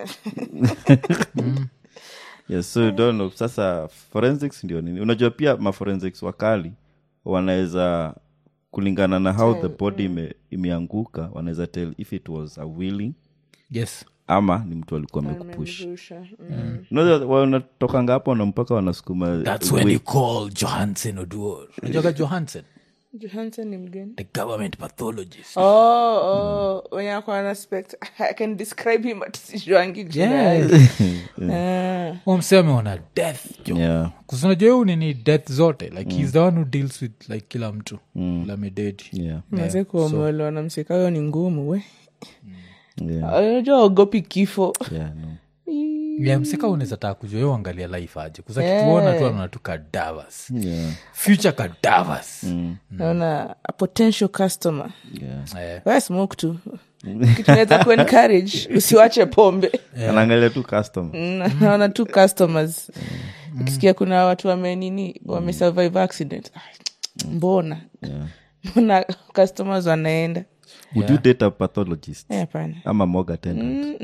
yes so you don't know sasa forensics ndio nini unajua pia maforensics wakali wanaweza kulingana na how the body ime, imeanguka wanaweza tell if it was a willing yes ama ni mtu alikuwa amekupush Amemrusha. Mm. unajua wanatokanga hapo na mpaka wanasukuma that's when you call johansen oduor najoga johansen Johansson ni mgeni the government pathologist oh, oh, wenye ako ana spect i can describe him but sijuangi jina Yeah. yake. Ah. Huyo msee ameona death jo yeah kusinajua huu nini death zote like he's the one who deals with like kila mtu lamededi yeah Manze kuomolewa na mseka huyo ni ngumu we yeah unajua ogopi kifo yeah no yeah, mseka unaweza taka kujua yo angalia life aje kuzakituona tu anaona tu kadavas yeah future kadavas naona a potential customer yeah eh, we smoke tu kitu naweza kuencourage usiwache pombe anaangalia tu custom Mm, naona tu customers ukisikia kuna watu wamenini wamesurvive accident Ay, mbona yeah mbona customers wanaenda would you date a pathologist Eh, hapana ama mog attendant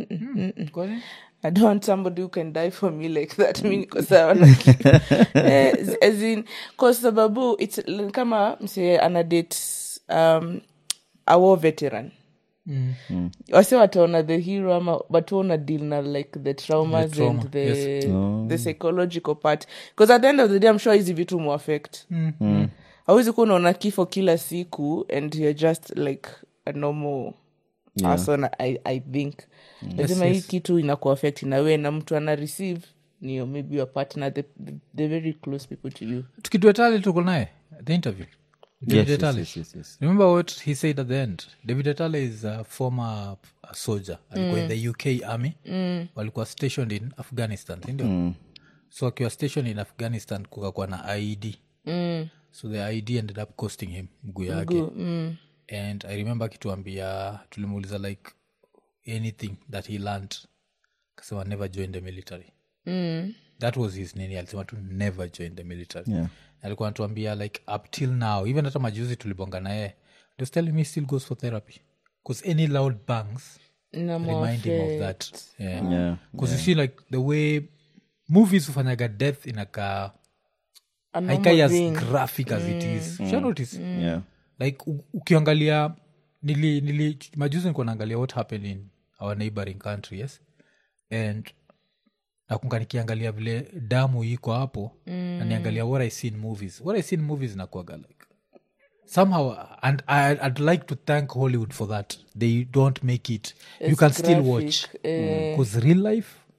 i don't want somebody who can die for me like that mi niko sawa na eh, as in kwa sababu its l- kama mse anadate um, a war veteran mm. wase wataona the hero ama but una deal na like the traumas The trauma, and the, yes. the psychological part because at the end of the day i'm sure hizi vitu muaffect Mm. hawezi kuwa unaona kifo kila siku and you're just like a normal Yeah. person i, I think lazima hii kitu inakuaffect nawe na mtu ana receive niyo maybe your partner the, the, the very close people to you tukidua tali tuko naye the interview david yes, Atali. yes, yes, yes, yes. remember what he said at the end david atale is a former uh, soldier alikuwa in the uk army mm. walikuwa stationed in afghanistan sindio mm. so akiwa stationed in afghanistan kukakuwa na ied mm. so the id ended up costing him mguu yake Gu- mm. and i remember akituambia tulimuuliza like anything that he learned kasema never join the military Mm. that was his nini alisema tu never join the military Yeah. alikuwa anatuambia like up till now even hata majuzi tulibonga naye was telling me he still goes for therapy bcause any loud bangs Na remind him of muaffect. that yeah. Yeah. Because you see like the way movies hufanyaga death inakaa A normal haikai as being. graphic as it is Usha notice Yeah. like u- ukiangalia nili, nili majuzi nikuwa naangalia what happened in our neighboring country yes and nakunga nikiangalia vile damu iko hapo mm. na niangalia what i see in movies what i see in movies nakuaga like somehow and I, i'd like to thank hollywood for that they don't make it you It's can still graphic, watch eh. because real life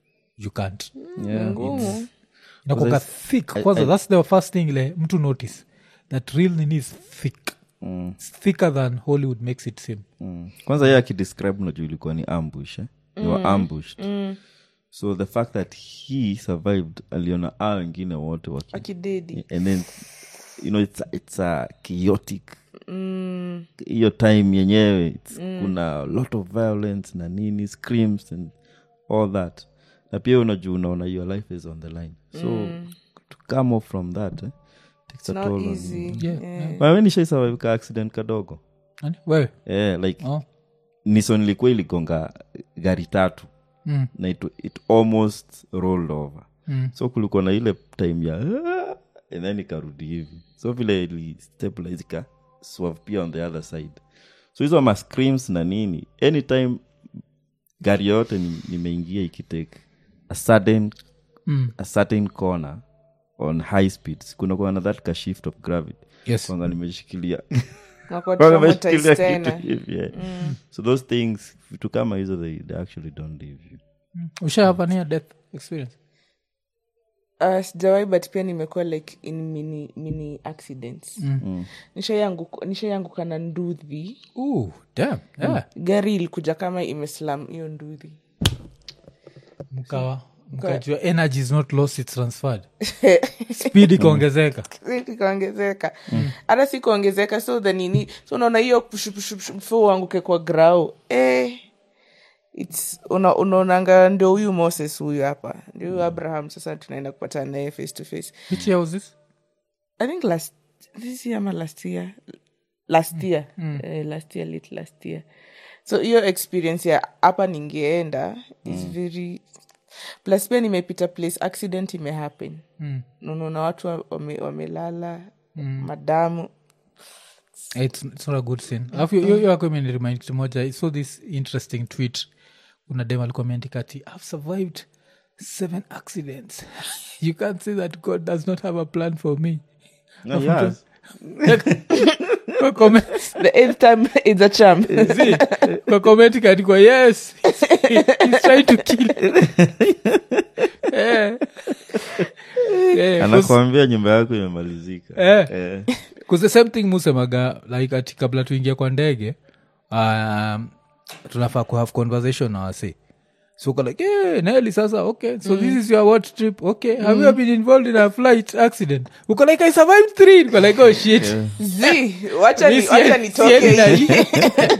you can't Yeah, ngumu inakoga thick kwanza thats the first thing ile mtu notice that real nini is thick It's thicker than hollywood makes it seem Mm. kwanza ye akidescribe najuu ilikuwa ni ambush eh? they were ambushed so the fact that he survived aliona a wengine wote waki akidedi and then you know it's, it's a chaotic hiyo time yenyewe it's, kuna a lot of violence na nini screams and all that na pia unajua unaona your life is on the line so to come off from that eh, takes a not toll on easy you. Yeah, Wewe nishaisurvive ka accident kadogo Nani? wewe yeah, like oh. nison ilikuwa iligonga gari tatu mm. na it, it almost rolled over Mm. so kulikuwa na ile time ya "Ah," and then ikarudi hivi so vile ili stabilize ika swerve pia on the other side so hizo ma screams na nini anytime gari yote ni- nimeingia ikitake a sudden Mm. a certain corner on high speeds kunakuwa na that ka shift of gravity yes kwanza nimeshikilia nakuwa Kwanza traumatized nimeshikilia kitu tena hivi yeah. so those things vitu kama hizo they, they actually don't leave you ushahapania death experience Uh, sijawai but pia nimekuwa like in mini, mini accidents Mm. Nishaianguka- nishaianguka na nduthi Ooh, damn, yeah. gari ilikuja kama imeslam hiyo nduthi mkawa mkajua energy is not lost it's transferred speed ikaongezeka ikaongezeka hata si kuongezeka so the nini so unaona hiyo pushupushupushu uanguke kwa grau eh, it's una- unaonanga ndio huyu moses huyu hapa ndio huyu abraham sasa tunaenda kupatana naye face to face which year was this i think last this year ama last year last year eh, last year late last year so hiyo experience ya hapa ningeenda is very plus pia nimepita place accident imehappen Mm. unaona watu wa- wame- wamelala madamu it's, it's not a good sin alafu hiyo hiyo yako imeniremind kitu moja i saw this interesting tweet kuna dem alikuwa ameandika ati i've survived seven accidents you can't say that god does not have a plan for me No, yes. Kwa comments- the eighth time is a charm See, kwa comment ikaandikwa yes he's, he's trying to kill Eh. Eh, 'cause- anakwambia nyumba yako imemalizika Eh. Eh. Cause the same thing musemaga like ati kabla tuingia kwa ndege um, tunafaa kuhave conversation na wase so uko like hey, neli sasa okay so this is your what trip okay have you ever been involved in a flight accident uko like i survived three uko like oh shit z wacha ni- Mi sie- wacha nitoke siendi na hii. hii.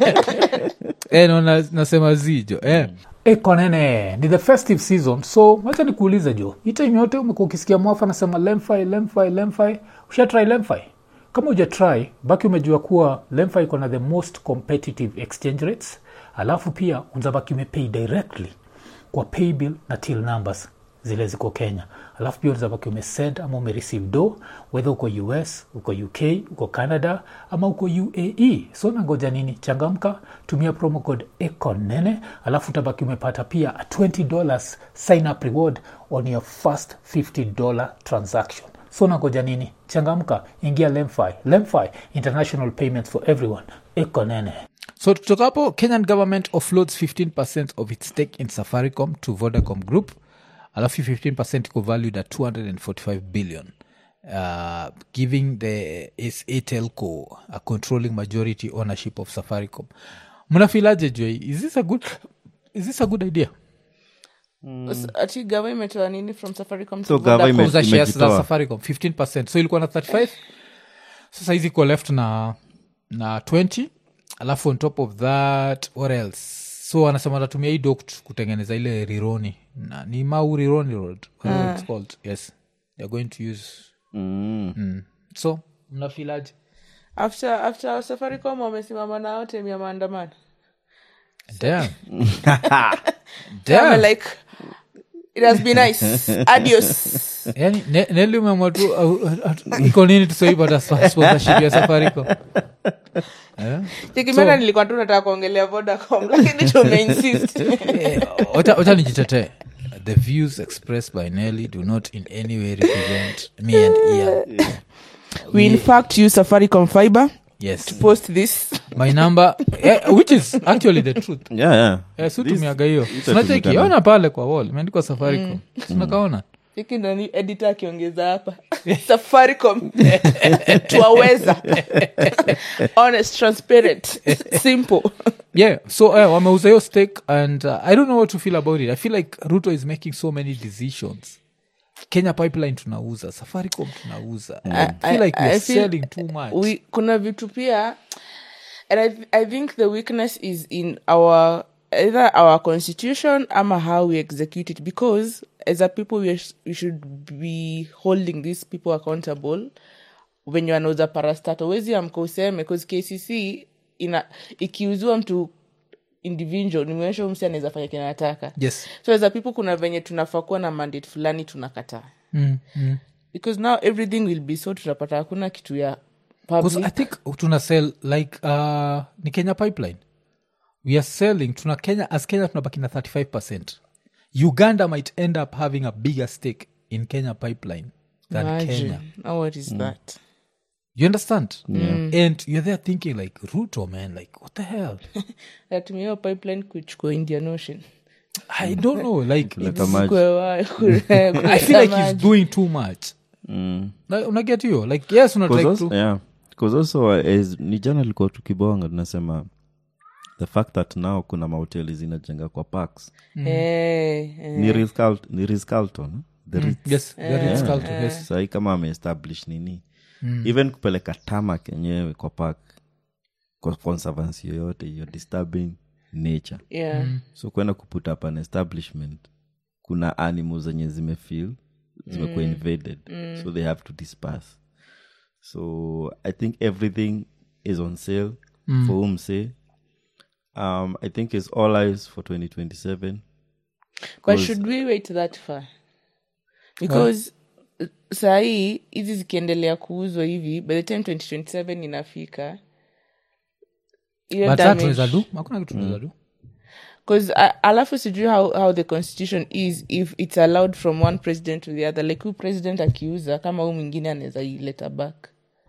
Eh, no, na- nasema zijo eh. ekonene ni the festive season so wacha nikuulize jo hii time yote umekuwa ukisikia mwafa anasema lemfi lemfi lemfi ushatry lemfi kama uja try baki umejua kuwa lemfi iko na the most competitive exchange rates alafu pia unzabaki umepay directly kwa paybill na till numbers zile ziko kenya alafu pia unzabaki umesend ama umereceive do whether uko us uko uk uko canada ama uko uae so nangoja nini changamka tumia promo code econene alafu utabaki umepata pia a 20 dollars sign up reward on your first 50 dollar transaction so nangoja nini changamka ingia lemfi lemfi international payments for everyone econene so tutoka hapo kenyan government offloads 15 of its stake in safaricom to vodacom group alafu 15 iko valued at 245 billion uh, giving the sa telco a controlling majority ownership of safaricom mnafilaje joi is this a good is this a good idea S- ati gava imetoa nini from safaricom to So gava Vodacom? ime- kuuza shares za imejitoa. safaricom 15 so ilikuwa na 35 sasa hizi iko left na na 20 alafu on top of that what else so wanasema watatumia hii doct kutengeneza ile rironi na ni mau rironi road whatever it's called yes they're going to use Mm. mm. so mnafilaje after after safaricom wamesimama nao tem ya maandamano damn I'm damn like it has been nice adios yani ne- neli umemwa tu au- au- iko nini tusoipata sponsorship ya safaricom Eh? chekimena nilikuwa tu nataka kuongelea vodacom lakini tumeinsist Eh, wacha wacha nijitetee the views expressed by nelly do not in any way represent me and ian we in fact use safaricom fiber yes post this my number eh, which is actually the truth yeah, yeah. Eh, si This- tumiaga hiyo itatumika sinacheki na- ona pale kwa wall imeandikwa safaricom sinakaona hiki nani edita akiongeza hapa safaricom twaweza honest transparent simple yeah so uh, wameuza hiyo stake and uh, i don't know what to feel about it i feel like ruto is making so many decisions kenya pipeline tunauza safaricom tunauza I, feel like I we're feel- selling too much we, kuna vitu pia and I, th- i think the weakness is in our either our constitution ama how we execute it because as a people we, sh- we should be holding these people accountable when you anauza parastato wezi amka useme bcause kcc ina ikiuziwa mtu individual nimeonyesha msi anaweza fanya kinataka yes so as a people kuna venye tunafaa kuwa na mandate fulani tunakataa mm, mm. because now everything will be so tutapata hakuna kitu ya Because public i think tuna sell like uh, ni kenya pipeline we are selling tuna kenya as kenya tunabaki na 35 percent uganda might end up having a bigger stake in kenya pipeline than Imagine. kenya Now what is that? you understand and you're there thinking like ruto man like what the hell Natumia hiyo pipeline kuchukua indian ocean i don't know like Kuleta maji. Kwe wa- kule- i kuleta feel like he's maji. doing too much Mm. Na- unaget hiyo like yes una 'Cause like also- to yeah. 'Cause also uh, as, ni jana likuwa tukibonga tunasema the fact that now kuna mahoteli zinajenga kwa parks Eh, eh. ni Ritz-Carl- ni Ritz-Carlton, the Ritz. yes very Yeah. Carlton, yes sahii kama ameestablish nini even kupeleka tamak yenyewe kwa park kwa conservancy yoyote you're disturbing nature Yeah. so kwenda kuput up an establishment kuna animals zenye zimefeel zimekuwa invaded so they have to disperse so i think everything is on sale for umse um, i think it's all eyes for 2027 but should we wait that far because uh, sahii hizi zikiendelea kuuzwa hivi by the time 2027 inafika hiyo but that damage- tunaweza do hakuna kitu tunaweza do because uh, alafu sijui how, how the constitution is if it's allowed from one president to the other like huyu president akiuza kama huu mwingine anaweza ileta back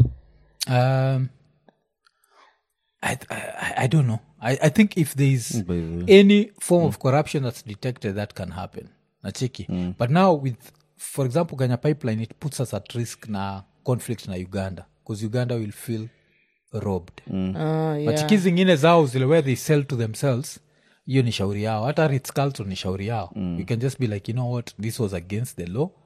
um, I, I, I don't know I, i think if there is by the way. any form of corruption that's detected that can happen nacheki but now with for example kenya pipeline it puts us at risk na conflict na uganda because uganda will feel robbed Ah, yeah. machiki zingine zao zile where they sell to themselves hiyo ni shauri yao hata ritz-carlton ni shauri yao you can just be like you know what this was against the law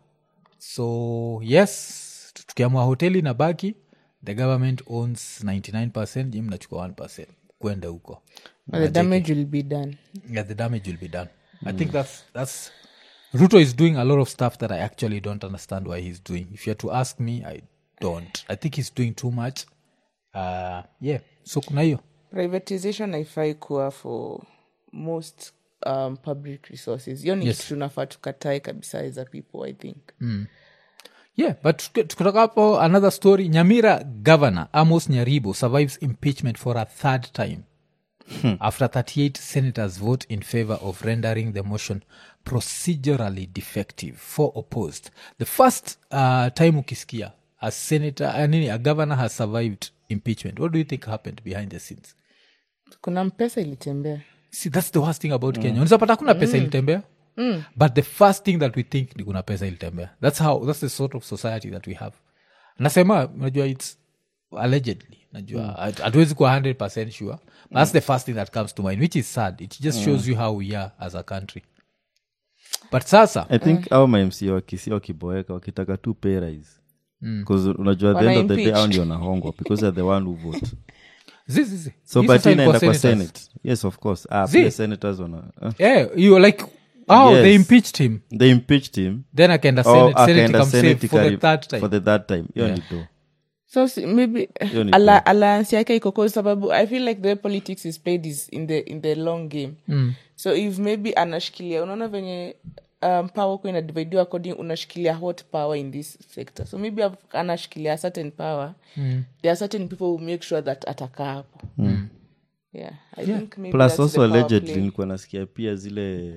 so yes tukiamua hoteli na baki the government owns 99 ji mnachukua 1 kwenda huko But the damage will be done yeah, the damage will be done i think that's that's ruto is doing a lot of stuff that i actually don't understand why he's doing if you're to ask me i don't i think he's doing too much uh, yeah so kuna hiyo privatization haifai kuwa for most um, public resources hiyo ni Yes. kitu tunafaa tukatae kabisa as a people i think yeah but tuki- tukitoka hapo another story nyamira governor amos nyaribo survives impeachment for a third time after 38 senators vote in favor of rendering the motion procedurally defective four opposed the first uh, time ukisikia a senator uh, nini a governor has survived impeachment what do you think happened behind the scenes kuna mpesa ilitembea see that's the worst thing about kenya unawezapata kuna pesa ilitembea but the first thing that we think ni kuna pesa ilitembea that's how that's the sort of society that we have nasema najua its allegedly najua hat- hatuwezi kuwa 100 sure but that's the first thing that comes to mind which is sad it just shows you how we are as a country but sasa i think au mamc wakisi wakiboeka wakitaka tu pay rise bcause unajua at the end of the day Wana au ndio wanahongwa because they're the one who vote zizizi so but inaenda kwa senate yes of course ah, Zee. pia senators wana uh, yeah you like oh Yes. they impeached him they impeached him then akaenda Oh, senate senate akaenda ikamsave Senate for the ikari- third time for the third time hiyo ni do so si- maybe Hiyo ni ala, alliance yake iko kwa sababu i feel like the way politics is played is in the, in the long game mm. so if maybe anashikilia unaona venye um, power kuwa inadividiwa according unashikilia hot power in this sector so maybe af- anashikilia a certain power mm. there are certain people who make sure that atakaa hapo mm. yeah i think maybe plus that's the also power allegedly play. nilikuwa nasikia pia zile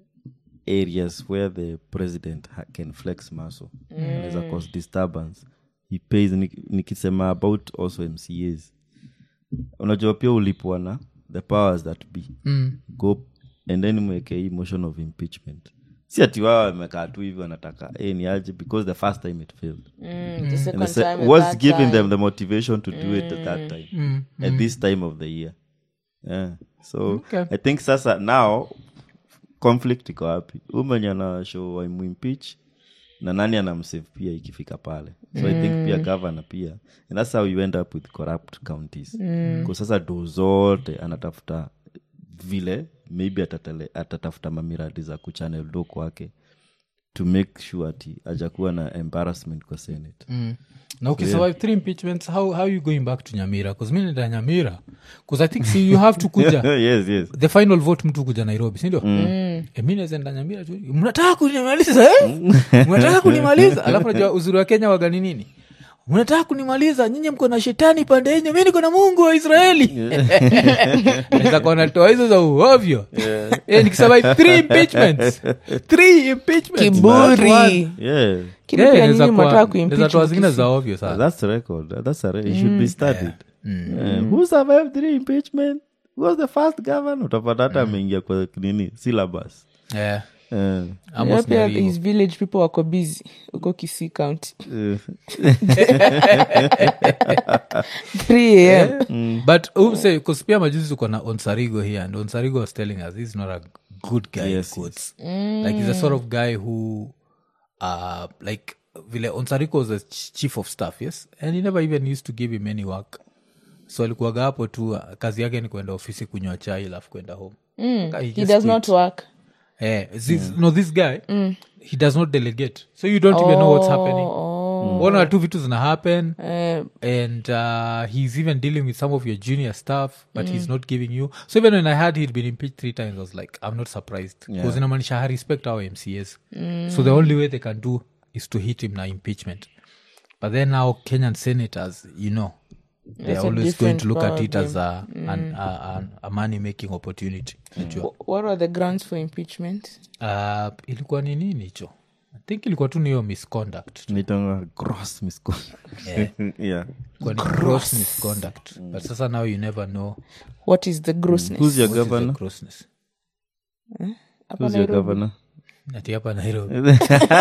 areas where the president ha- can flex muscle anaweza cause disturbance he pays ni- nikisema about also mcas unajua pia ulipwa na the powers that be Mm. go and then mweke hii motion of impeachment si ati wao wamekaa tu hivi wanataka eh, ni aje because the first time it failed Mm, the second and the se- time, what's third giving time. them the motivation to do it at that time at this time of the year yeah so Okay. i think sasa now conflict iko wapi umenye ana show waimuimpeach na nani anamsave pia ikifika pale so i think pia governor pia and that's how you end up with corrupt counties mm. sasa do zote anatafuta vile maybe atatele, atatafuta mamiradi za kuchannel do kwake to make sure ati ajakuwa na embarrassment kwa senate Mm. na ukisurvive three impeachments how, how you going back to nyamira bcause mi nenda nyamira bcause i think see, you have to kuja yes yes the final vote mtu kuja nairobi sindio mm. e, mi nawezaenda nyamira tu mnataka kunimaliza eh? mnataka kunimaliza alafu najua uzuri wa kenya wagani nini mnataka kunimaliza nyinyi mko na shetani pande yenye mi niko na mungu wa israeli naweza kuwa natoa hizo za uovyo Eh, nikisurvive three impeachments three impeachments kiburi yeah kile Yeah, pia naweza nyinyi kuwa- mwataka naweza kuimpeach toa zingine mkisi- za ovyo Uh, sana that's a record. That's a re- it should be studied. Uh, who survived three impeachment? Who was the first governor? Utapata hata ameingia kwa nini syllabus. yeah. Uh, Amos Yeah, pia Nyarigo. his village people wako busy huko kisii county uh, 3 am but um, say, 'cause pia majuzi tuko na onsarigo here and onsarigo was telling us he's not a good guy in Yes, quotes. like he's a sort of guy who uh like vile onsarigo was a ch- chief of staff yes and he never even used to give him any work so alikuwaga hapo tu uh, kazi yake ni kwenda ofisi kunywa chai alafu kwenda home Guy, he just does quit. not work Eh, this, no this guy he does not delegate so you don't even know what's happening one or two vitu zina happen Eh, and uh, he's even dealing with some of your junior stuff but he's not giving you so even when i heard he'd been impeached three times i was like i'm not surprised because inamanisha i respect our mcs so the only way they can do is to hit him na impeachment but then now kenyan senators you know they're That's a always going to different look at it as a, an, a, a, a money making opportunity Unajua? wh- what are the grounds for impeachment uh, ilikuwa ni nini hicho i think ilikuwa tu ni hiyo misconduct inaitangwa gross misconduct. yeah. Ilikuwa ni gross misconduct but sasa now you never know what is the grossness Who's your what is the governor? grossness Hapa Who's your Nairobi. governor? ati hapa nairobi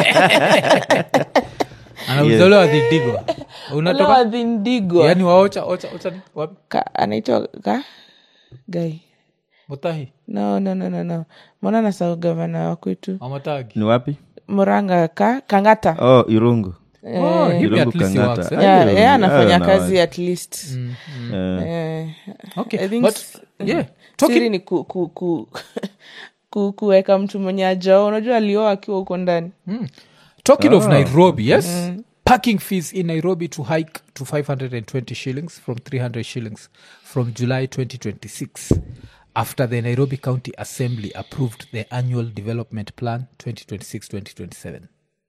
anauzaliwa dhidigwa unatoka Lord Indigo. yani waocha ocha ocha ni wapi Ka- anaitwa ka gai mutahi no no no no no mwana nasau gavana wa kwetu amatagi ni wapi muranga ka kangata oh irungu oh, him Irungu at least he Kangata. works, eh? Ah, yeah, Irungu. yeye anafanya Ah, na kazi wazi. at least Eh, Eh, okay I think but s- yeah siri talking ni ku, ku, ku, ku, kuweka mtu mwenye ajao unajua alioa akiwa huko ndani talking of nairobi yes parking fees in nairobi to hike to 520 shillings from 300 shillings from july 2026 after the nairobi county assembly approved the annual development plan 2026-2027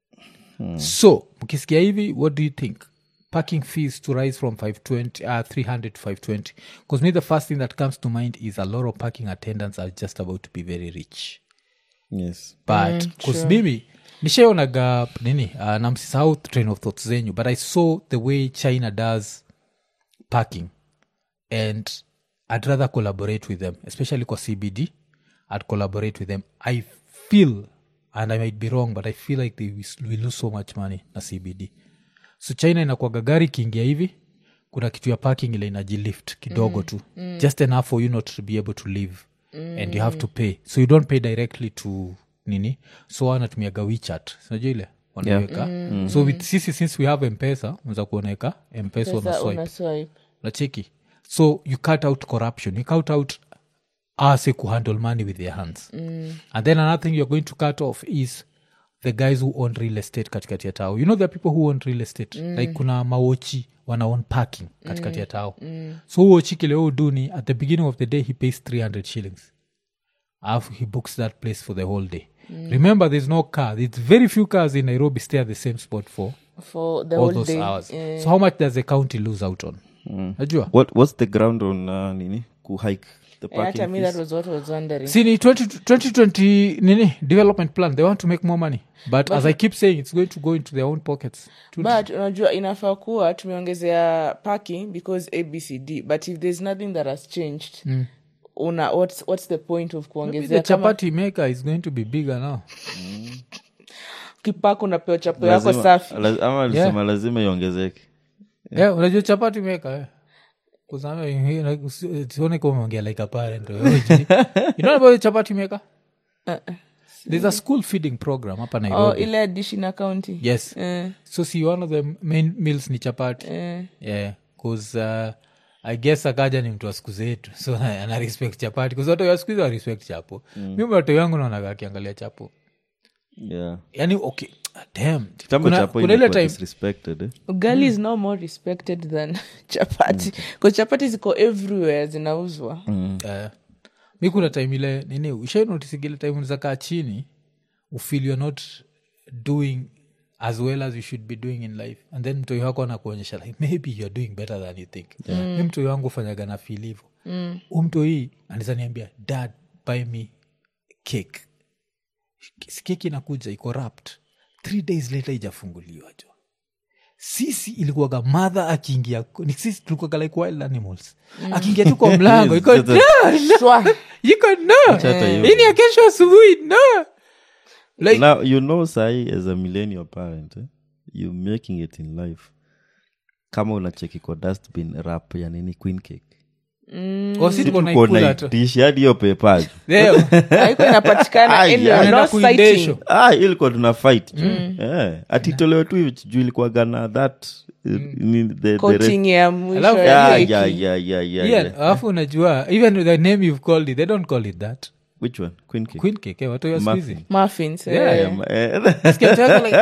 so mkisikia hivi what do you think parking fees to rise from 520 uh, 300 to 520 because me the first thing that comes to mind is a lot of parking attendants are just about to be very rich yes but bcause mimi nishaonaga nini uh, namsisahau train of thoughts zenyu but i saw the way china does parking and i'd rather collaborate with them especially kwa cbd i'd collaborate with them i feel and i might be wrong but i feel like they will will lose so much money na cbd so china inakwaga gari ikiingia hivi kuna kitu ya parking ile inajilift kidogo mm, tu mm. just enough for you not to be able to live mm. and you have to pay so you don't pay directly to nini so wanatumiaga wechat sinajua ile wanaweka mm. so with sisi since we have mpesa unza kuoneka mpesa Sasa unaswipe una swipe. nacheki so you cut out corruption you cut out ase kuhandle money with their hands mm. and then another thing you're going to cut off is the guys who own real estate katikati ya tao you know there are people who own real estate mm. like kuna mawochi wana own parking katikati ya tao mm. so wochi kile uduni at the beginning of the day he pays 300 shillings alafu he books that place for the whole day remember there's no car there's very few cars in nairobi stay at the same spot for for the all whole those day hours Eh, so how much does the county lose out on najua what, what's the ground on uh, nini kuhike the Eh, hata parking mi that fees. was what I was wondering see ni 20 2020 nini development plan they want to make more money but, as i keep saying it's going to go into their own pockets To- but unajua inafaa kuwa tumeongezea parking because abcd but if there's nothing that has changed una what's, what's the point of Maybe kuongezea the kama chapati maker is going to be bigger now kipako unapewa chapo yako Lazima- safi laz- ama alisema lazima iongezeke yeah. unajua chapati maker eh. sione kama umeongea like a parent or you know about the chapati maker there's a school feeding program hapa oh, nairobi ile addition county yes eh, so see one of the main meals ni chapati eh. yeah bcause uh, i guess akaja ni mtu wa siku zetu so ana respect chapati bcause watu wa siku hizi wa respect chapo mm. mi watu yangu naonaga akiangalia chapo yeah yani okay damn kitambo kuna, chapo kuna ile ilikuwa time disrespected eh? ugali is now more respected than chapati bcause chapati ziko everywhere zinauzwa uh, mi kuna time ile nini ushainotisigile time unaweza kaa chini ufeel you're not doing as well as you should be doing in life and then mtoi wako anakuonyesha like maybe you're doing better than you think yeah. mi mtoi wangu ufanyaga na feel hivo mm. umtoi anaweza niambia dad buy me cake Si keki inakuja iko wrapped three days later ijafunguliwa jo sisi ilikuwaga madha akiingia ni sisi tulikuwaga like wild animals akiingia tu kwa mlango iko Yes, no, that's- no, Shwa. iko no Hata hiyo. ini ya kesho asubuhi no like now you know sai as a millennial parent eh? you making it in life kama unacheki kwa dustbin rap ya nini queen cake oh, si tuko tuko naikula tu naitishi hadi hiyo pepaji Leo. haiko inapatikana Ai, anywhere, ai. no Naenda kuindesho. sighting. ah, ilikuwa tuna fight yeah. atitolewe tu hivi juu ilikuwaga na that uh, ni- the- the coating ya mwisho Alafu- ya Yeah, keki. yeah, yeah, yeah, yeah, Yeah, yeah. alafu unajua even with the name you've called it they don't call it that which one queen cake queen cake eh, watu ya Muffin. squeezy muffins eh. Yeah, Yeah, ma- eh, Sikia mtu wako like,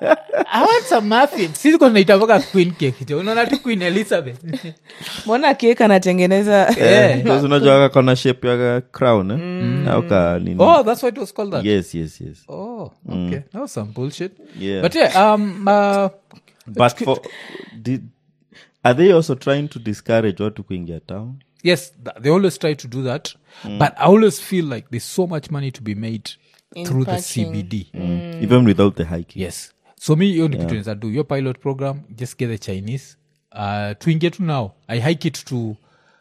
I want some muffins. Sisi kwa tunaita mpaka queen cake jo unaona tu queen elizabeth mbona kek anatengeneza Yeah. because unajua kona shape ya crown eh? au ka nini oh that's why it was called that yes yes yes oh okay that was some bullshit Yeah. but yeah um uh, but for did, are they also trying to discourage watu kuingia town yes th- they always try to do that but i always feel like there's so much money to be made In through the parking. cbd even without the hiking yes so me hiyo ni kitu naeza do your pilot program just get the chinese uh, tuingie tu now i hike it to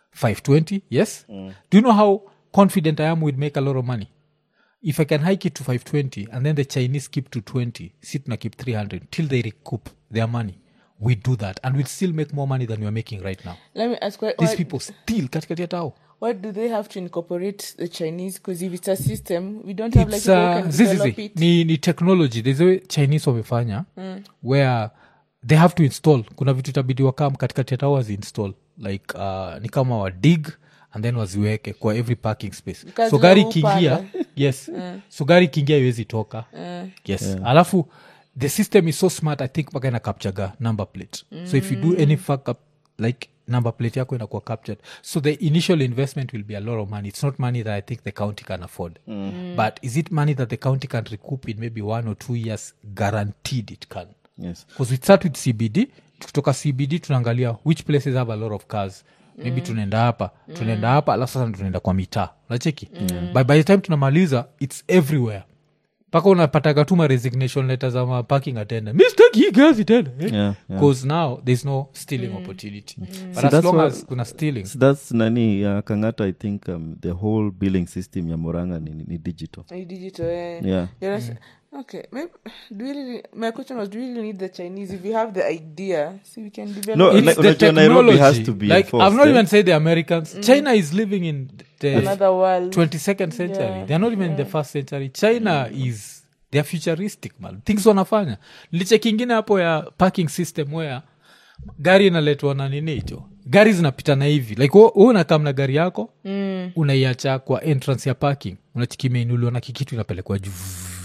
520 yes do you know how confident i am we'd make a lot of money if i can hike it to 520 and then the chinese keep to 20 sit na keep 300 till they recoup their money we do that and we'll still make more money than we're making right now let me ask why, these why, people still katikati ya tao why do they have to incorporate the chinese because if it's a system we don't have like It's, people who uh, can zizi, develop zi. it ni, ni technology there's a way chinese wamefanya where they have to install kuna vitu itabidi wakam katikati ya tao waziinstall like uh, ni kama wa dig and then waziweke kwa every parking space Because so gari na ikiingia upanda. yes so gari ikiingia iwezi toka yes alafu the system is so smart i think mpaka ina capturaga number plate so if you do any fuck up like number plate yako inakuwa captured so the initial investment will be a lot of money it's not money that i think the county can afford but is it money that the county can recoup in maybe one or two years guaranteed it can yes because we start with cbd tukitoka cbd tunaangalia which places have a lot of cars maybe tunaenda hapa tunaenda hapa alafu sasa tunaenda kwa mitaa unacheki by, by the time tunamaliza its everywhere mpaka unapataga tuma resignation letter za ma parking attendant mistake hii gazi tena eh? Yeah, yeah. because now there's no stealing opportunity but So as that's long why- as kuna stealing So that's nani uh, kangata i think um, the whole billing system ya moranga ni, ni digital Ni digital eh. yeah You know, okay maybe do we really, my question was do we really need the chinese if we have the idea see we can develop No, it. it's like, the unajua Nairobi technology has to be like enforced, i've not eh? even said the americans china is living in the another world 22nd century Yeah. they're not even in the first century china is they're futuristic man things wanafanya liche kingine hapo ya parking system where gari inaletwa na nini hicho gari zinapitana hivi like hu unakam na gari yako mm. unaiacha kwa entrance ya parking unachikimeinuliwa na kikitu inapelekwa juu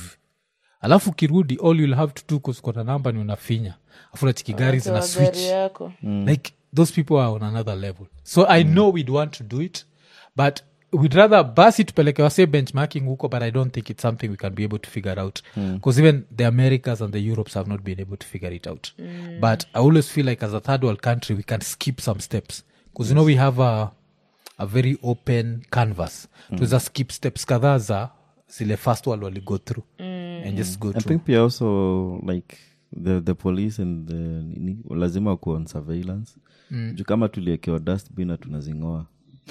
alafu ukirudi all you'll have to do kuskota namba ni unafinya afu unachiki gari zina Toa switch gari yako like those people are on another level so i know we'd want to do it but we'd rather basi tupeleke wase benchmarking huko but i don't think it's something we can be able to figure out because even the americas and the europes have not been able to figure it out but i always feel like as a third world country we can skip some steps because you know we have a a very open canvas mm. tuweza skip steps kadhaa za zile first world waligo through and just go i through think pia also like the, the police and the nini lazima wakuwa on surveillance mm. juu kama tuliekewa dustbin na tunazingoa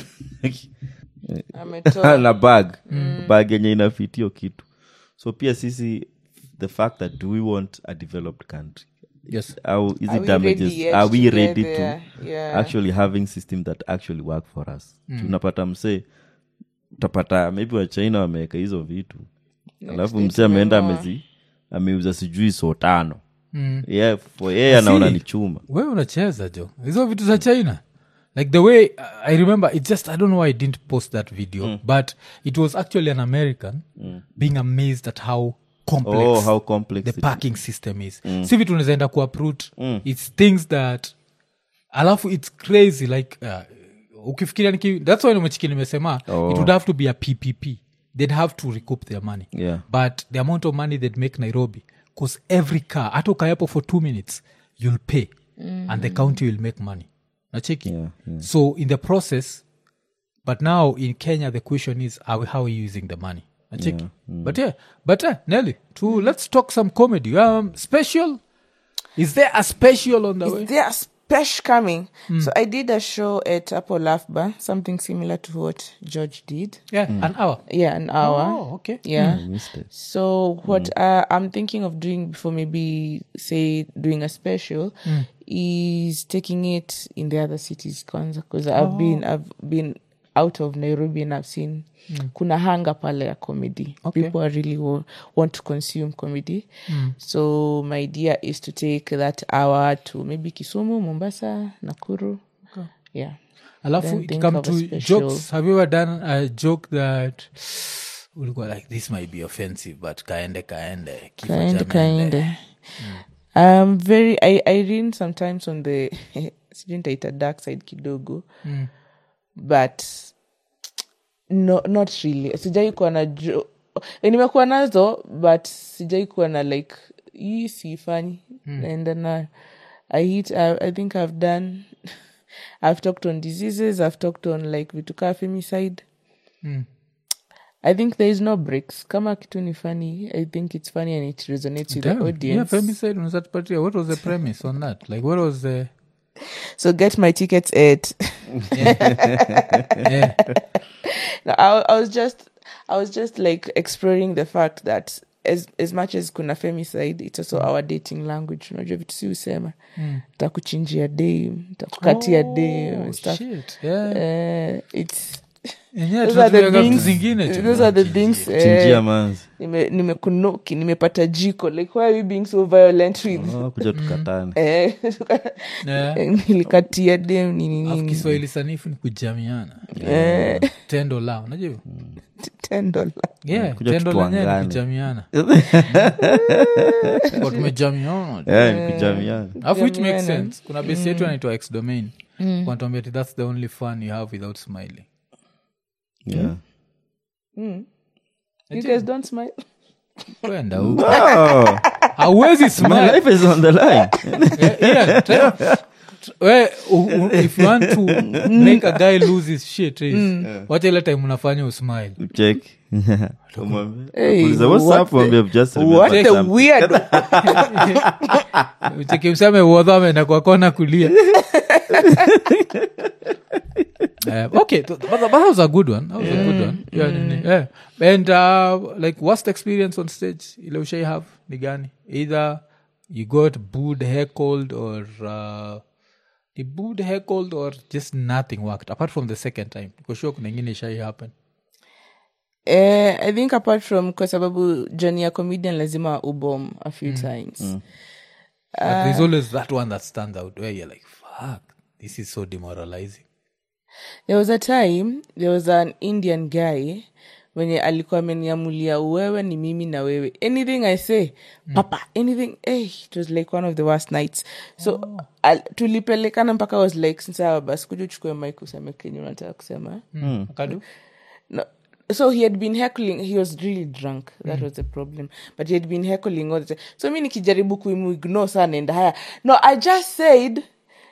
ametoa na bag bag yenye inafitio kitu so pia sisi the fact that do we want a developed country yes au is Are it we damages ready yet are we to ready get to there? Yeah. actually having system that actually work for us tunapata msee utapata maybe wachina wameweka hizo vitu alafu msee ameenda amezi ameuza sijui so tano Mm. yeah, for yeye anaona See, ni chuma we unacheza jo hizo vitu za china like the way uh, i remember it just i don't know why i didn't post that video but it was actually an american being amazed at how complex oh how complex the it is. parking system is si vitu unazaenda kuaprut its things that alafu its crazy like uh, ukifikiria niki thats why nimechiki nimesema it would have to be a ppp they'd have to recoup their money Yeah. but the amount of money they'd make nairobi because every car hata ukayapo for two minutes you'll pay and the county will make money nacheki Yeah, yeah. so in the process but now in kenya the question is are we, how are you using the money nacheki but yeah but uh, nelly to let's talk some comedy um special is there a special on the way Is there a special coming? So I did a show at Apple Laugh Bar, something similar to what George did. yeah an hour Yeah, an hour. oh okay Yeah. missed it. So what uh, I'm thinking of doing before maybe say doing a special is taking it in the other cities kwanza because I've been I've been out of Nairobi and I've seen kuna hanga pale ya comedy. Okay. People are really wa- want to consume comedy. So my idea is to take that hour to maybe Kisumu, Mombasa, Nakuru. Yeah. alafu Then it think come of a to special. jokes have you ever done a joke that ulikuwa like this might be offensive but kaende kaende kifo kind cha mende." kind um very i i read sometimes on the sijaita dark side kidogo but no not really sijai kuwa na jo eh, nimekuwa nazo but sijai kuwa na like hii siifanyi naenda nayo i hit I, i think i've done i've talked on diseases i've talked on like vitu kaa femicide I think there is no breaks. Kama kitu ni funny, I think it's funny and it resonates with Damn. the Yeah, audience. femicide, unaweza tupatia, what was the premise on that like what was the so get my tickets at. yeah. no, I, I was just, I was just like exploring the fact that as as much as kuna femicide, it's also our dating language. Unajua vitu si usema, takuchinjia dem, takukatia dem and stuff. shit yeah Uh, it's Yenyewe those are the tunatumiaga vitu things. zingine tu. Those are the things. chinjia Uh, manzi nime nimekunoki nimepata jiko like why are we being so violent with oh, kuja tukatane eh, Yeah. nilikatia dem nini Alafu nini kiswahili sanifu ni kujamiana Eh, tendo lao unajua hivyo? ten dollar yeah, Kuja tendo lenyewe ni tutuangane. kujamiana Kwa tumejamiana Eh, ni kujamiana alafu which makes Kujamiana. sense kuna besi yetu anaitwa x domain wanatuambia ati that's the only fun you have without smiling yeah. you guys don't smile kwenda huko oh, hauwezi my smile life is on the line Yeah, yeah, tell- t- we, u- u- if you want to make a guy lose his shit is wacha ile time unafanya usmile check Umwambie- Hey, Uliza, what's what up? the- Mwambie, I've just what remembered the something. weird chekimsame uodho ameenda kwa kona kulia Uh, okay, th- but, but that was a good one. That was a good one. Yeah, nini, yeah. And uh, like, worst experience on stage ile ushai have ni gani? Either you got booed, heckled, or uh, the booed, heckled, or just nothing worked apart from the second time. Because sure kuna ingine ishai happen. eh, i think apart from kwa sababu journey ya comedian lazima ubom a few times But there's always that one that stands out where you're like, fuck, this is so demoralizing. there was a time there was an indian guy mwenye alikuwa ameniamulia wewe ni mimi na wewe anything i say papa anything hey, it was like one of the worst nights so al, tulipelekana mpaka I was like sawa basi kuja uchukue mike useme kenye unataka kusema Akadu? no. So he had been heckling. He was really drunk. That was the problem. But he had been heckling all the time. So mi nikijaribu kuimu ignore sana and haya. No, I just said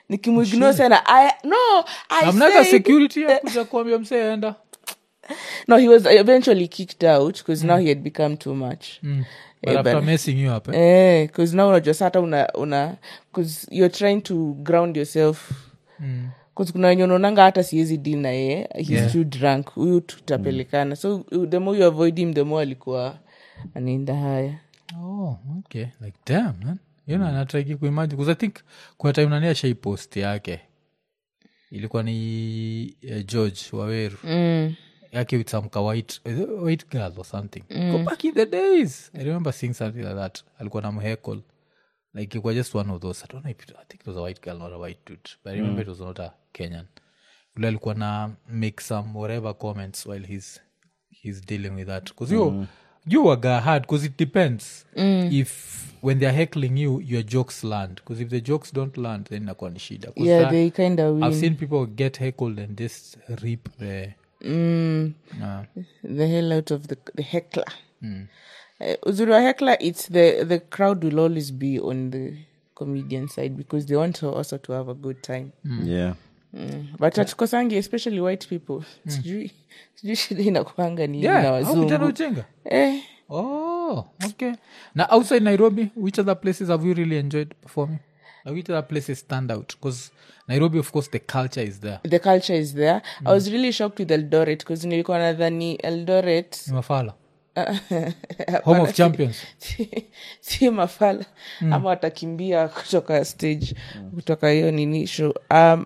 nikimuignore sana I, no I amnaga said- security ya kuja kuambia msee enda no he was eventually kicked out because now he had become too much but Eh, after but- messing you up eh? eh, cause now unajua sa hata una, una cause you're trying to ground yourself Mm. cause kuna wenye unaonanga hata siwezi deal na yeye he's Yeah. too drunk huyu tutapelekana so the more you avoid him the more alikuwa anaenda haya oh okay like damn man you know natraiki kuimagine because i think kuna time nani ashai post yake ilikuwa ni uh, george waweru mm. yake with some ka white, is it a white girl or something go back in the days i remember seeing something like that alikuwa na mhekol like it was just one of those i don't know if it, i think it was a white girl not a white dude but i remember it was not a kenyan ule alikuwa na make some whatever comments while he's he's dealing with that because you you waga hard because it depends if when they're heckling you your jokes land because if the jokes don't land then inakuwa ni shida 'Cause yeah that- they kind of i've win seen people get heckled and just rip the mm. uh, the hell out of the, the heckler Eh, uzuri wa heckler it's the the crowd will always be on the comedian side because they want to also to have a good time yeah mm. but hatukosangi especially white people sijui sijui shida inakuanga ni yeah na au vijana wazungu uchenga eh, oh okay now outside nairobi which other places have you really enjoyed performing Like, which other places stand out because nairobi of course the culture is there the culture is there i was really shocked with eldoret because nilikuwa nadhani eldoret ni mafala home of champions si mafala ama watakimbia kutoka stage kutoka hiyo nini show um,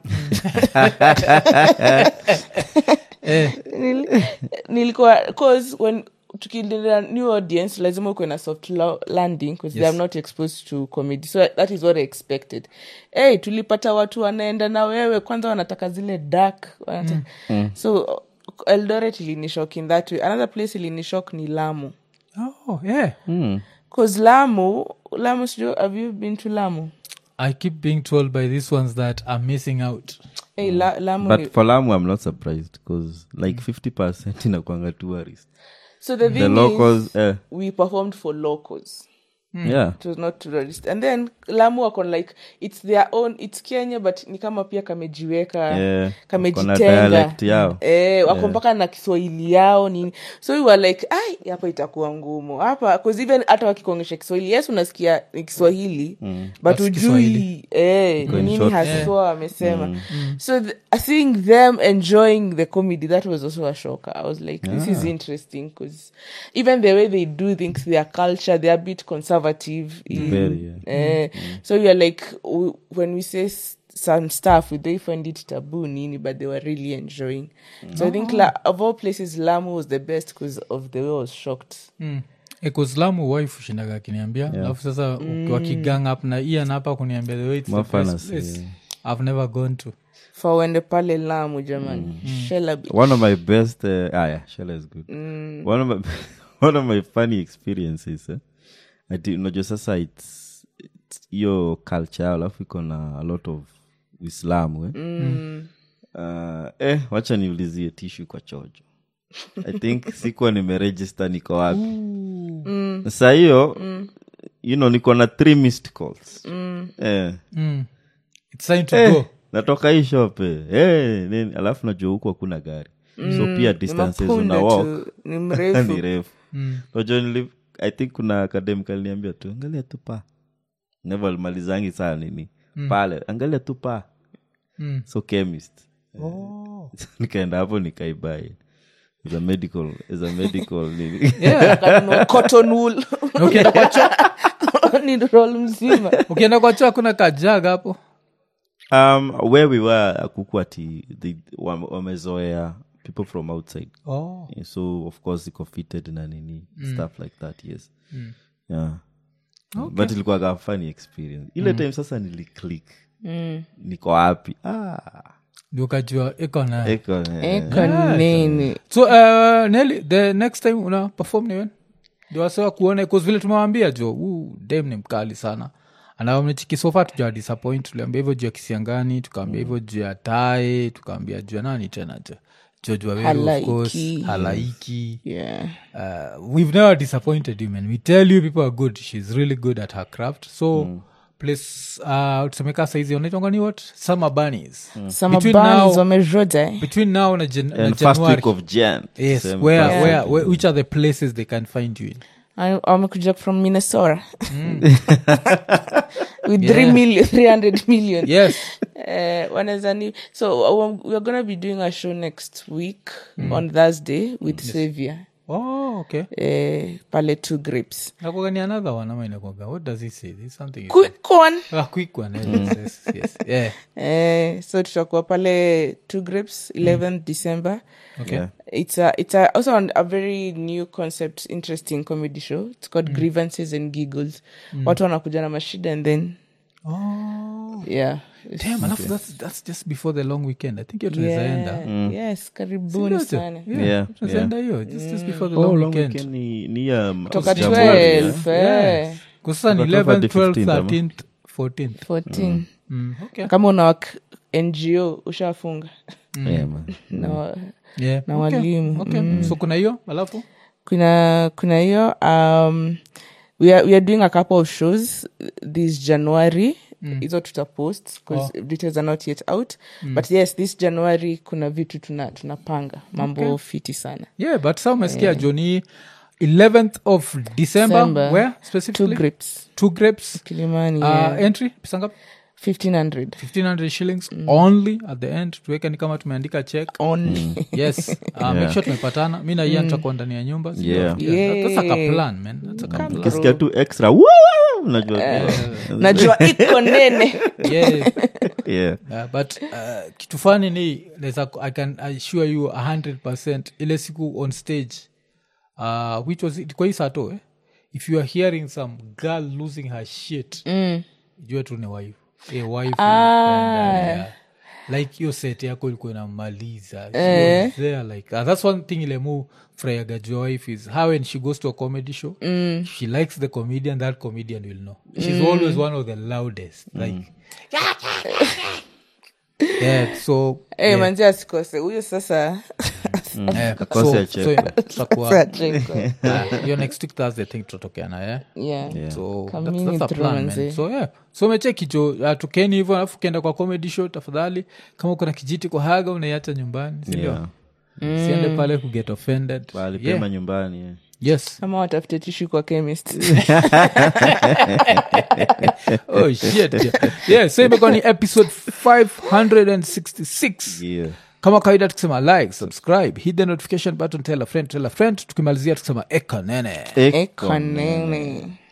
eh, Nil- nilikuwa cause when tukiendelea new audience lazima ukuwe na soft lo- landing because they are not exposed to comedy so that is what i expected hey, tulipata watu wanaenda na wewe kwanza wanataka zile dark wanata- so eldoret ilinishok in that way another place ilinishok ni lamu oh yeah cause lamu lamu sijui have you been to lamu i keep being told by these ones that i'm missing out hey, la, lamu ni, but for lamu i'm not surprised because like 50 percent inakwanga tourist so the thing the is, locals eh, we performed for locals yeah it was not tourist and then lamu wako like it's their own it's kenya but ni kama pia kamejiweka Yeah, wako na kamejitenga dialect yao. eh, wako mpaka na kiswahili yao nini so we were like ai hapa itakuwa ngumu hapa 'cause even hata wakikuongesha kiswahili yes unasikia ni kiswahili but That's Kiswahili. ujui eh, Iko in nini short. haswa amesema so th- seeing them enjoying the comedy that was also a shocker i was like this is interesting because even the way they do things their culture they're a bit conservative in- Very, yeah. eh, so you're like w- when we say s- some stuff we they find it taboo nini but they were really enjoying so i think la- of all places lamu was the best because of the way i was shocked mm. ekoslamu wife ushindaga akiniambia alafu sasa ukiwa kigang up na ian hapa kuniambia the way it's the Mafana best si- place i've never gone to for wende pale lamu jamani Shella Beach. one of my best uh, ah yeah Shella is good one of my one of my funny experiences eh? ati unajua sasa it's it's hiyo culture yao, alafu iko na a lot of uislamu eh? uh, eh, wacha niulizie tishu kwa chojo i think sikuwa nimeregister niko wapi sa hiyo you know niko na three missed calls eh, mm. it's time to eh, go natoka hii shop eh, eh, nini alafu najua huku hakuna gari so pia distances Mapunde una walk tu, ni mrefu ni refu najua nili i think kuna academic aliniambia tu angalia tu pa never alimalizangi saa nini pale angalia tu pa Mm. so chemist nikaenda hapo nikaibai as a medical as a medical nini Akanunua cotton wool Na ukienda kwa choo ni roll mzima ukienda kwa choo hakuna kajaga hapo um, where we were akuku ati the- wame- wamezoea people from outside oh. Yeah, so of course iko fitted na nini stuff like that yes yeah but ilikuwaga funny experience ile time sasa niliclick niko wapi ah, ndio ukajua iko na eko, eh. eka nini so uh, Nelly, the next time una perform ni when ndio wasewa kuone cause vile tumewambia jo huu dem ni mkali sana anamchikisofa tuja disappoint tuliambia hivyo juu ya kisiangani tukaambia hivyo juu ya tae tukaambia juu ya nani tena jo George Waweru, of course, Halaiki. halaiki yeah uh, we've never disappointed you man we tell you people are good she's really good at her craft so place uh, tusemeka saizi unaitwangani what summer bunnies Summer Between bunnies now- wameroja eh? between now na, jan- na and first january week of jan yes Same where, first where, week. where, which are the places they can find you in I- wamekuja from minnesota with three million, 300 million yes Eh, wanaweza ni so um, we're gonna be doing a show next week on thursday with savior oh okay eh, pale two grapes nakogani another one ama inakwaga what does he say There's something he quick one said. ah, quick one eh, yes, yes, yes. yeah eh, so tutakuwa pale two grapes 11th december okay Yeah. it's a it's a, also an, a very new concept interesting comedy show it's called grievances and giggles watu wanakuja na mashida and then oh yeah damn alafu that's, that's just before the long weekend i think hiyo tunawezaenda yeah. yes karibuni sana Yeah, tunawezaenda hiyo just, just before the Oh, long long weekend weekend ni- ni ya m- toka January, 12 yeah? eh, kusasa ni Kutoka 11 hadi 12 15th ama? 13th 14th 14 mm, okay kama una wak ngo ushafunga Yeah, man. na, wa- yeah na okay. walimu okay so kuna hiyo alafu kuna kuna hiyo um, we, are, we are doing a couple of shows this january hizo tutapost because details are not yet out but yes this january kuna vitu tuna tunapanga mambo fiti sana yeah but sa umesikia joni 11th of december December. where two specifically grapes two grapes kilimani uh, yeah. entry pisangapi 1500 1500 shillings only at the end tuweke ni kama tumeandika check only yes uh, make sure tumepatana mi na ian tutakuwa ndani ya nyumba sio? Yeah. Yeah, that- that's like a Yeah. plan man that's like a plan ukisikia tu extra woo, unajua najua iko nene yeah yeah. Uh, but uh, kitu fani ni naweza i can assure you 100 ile siku on stage uh, which was it kwa hii sato eh? if you are hearing some girl losing her shit mm. jue tu ni wife a wife and, uh, yeah. like hiyo set yako ilikuwa inamaliza She was there like uh, that's one thing ile mu frayaga jua wife is how when she goes to a comedy show mm. she likes the comedian that comedian will know she's always one of the loudest like yeah so hey, manzi asikose huyo sasa Eh, Akose so- achekwe. so tutakuwa Achekwe. Ah, hiyo next week thursday think tutatokeana yeah? yeah. so Come that's, in that's a through, plan, man. manze. so yeah so mecheki jo uh, tukeni hivyo alafu ukienda kwa comedy show tafadhali kama kuna kijiti kwa haga unaiacha nyumbani sindio Yeah. siende pale kuget offended Pahali yeah. pema nyumbani yeah. yes kama watafute tishu kwa chemist oh shit yeah. yeah so imekuwa ni episode 566 Yeah. kama kawaida tukisema like subscribe hit the notification button tell a friend tell a friend tukimalizia tukisema eka nene Eko. ekonene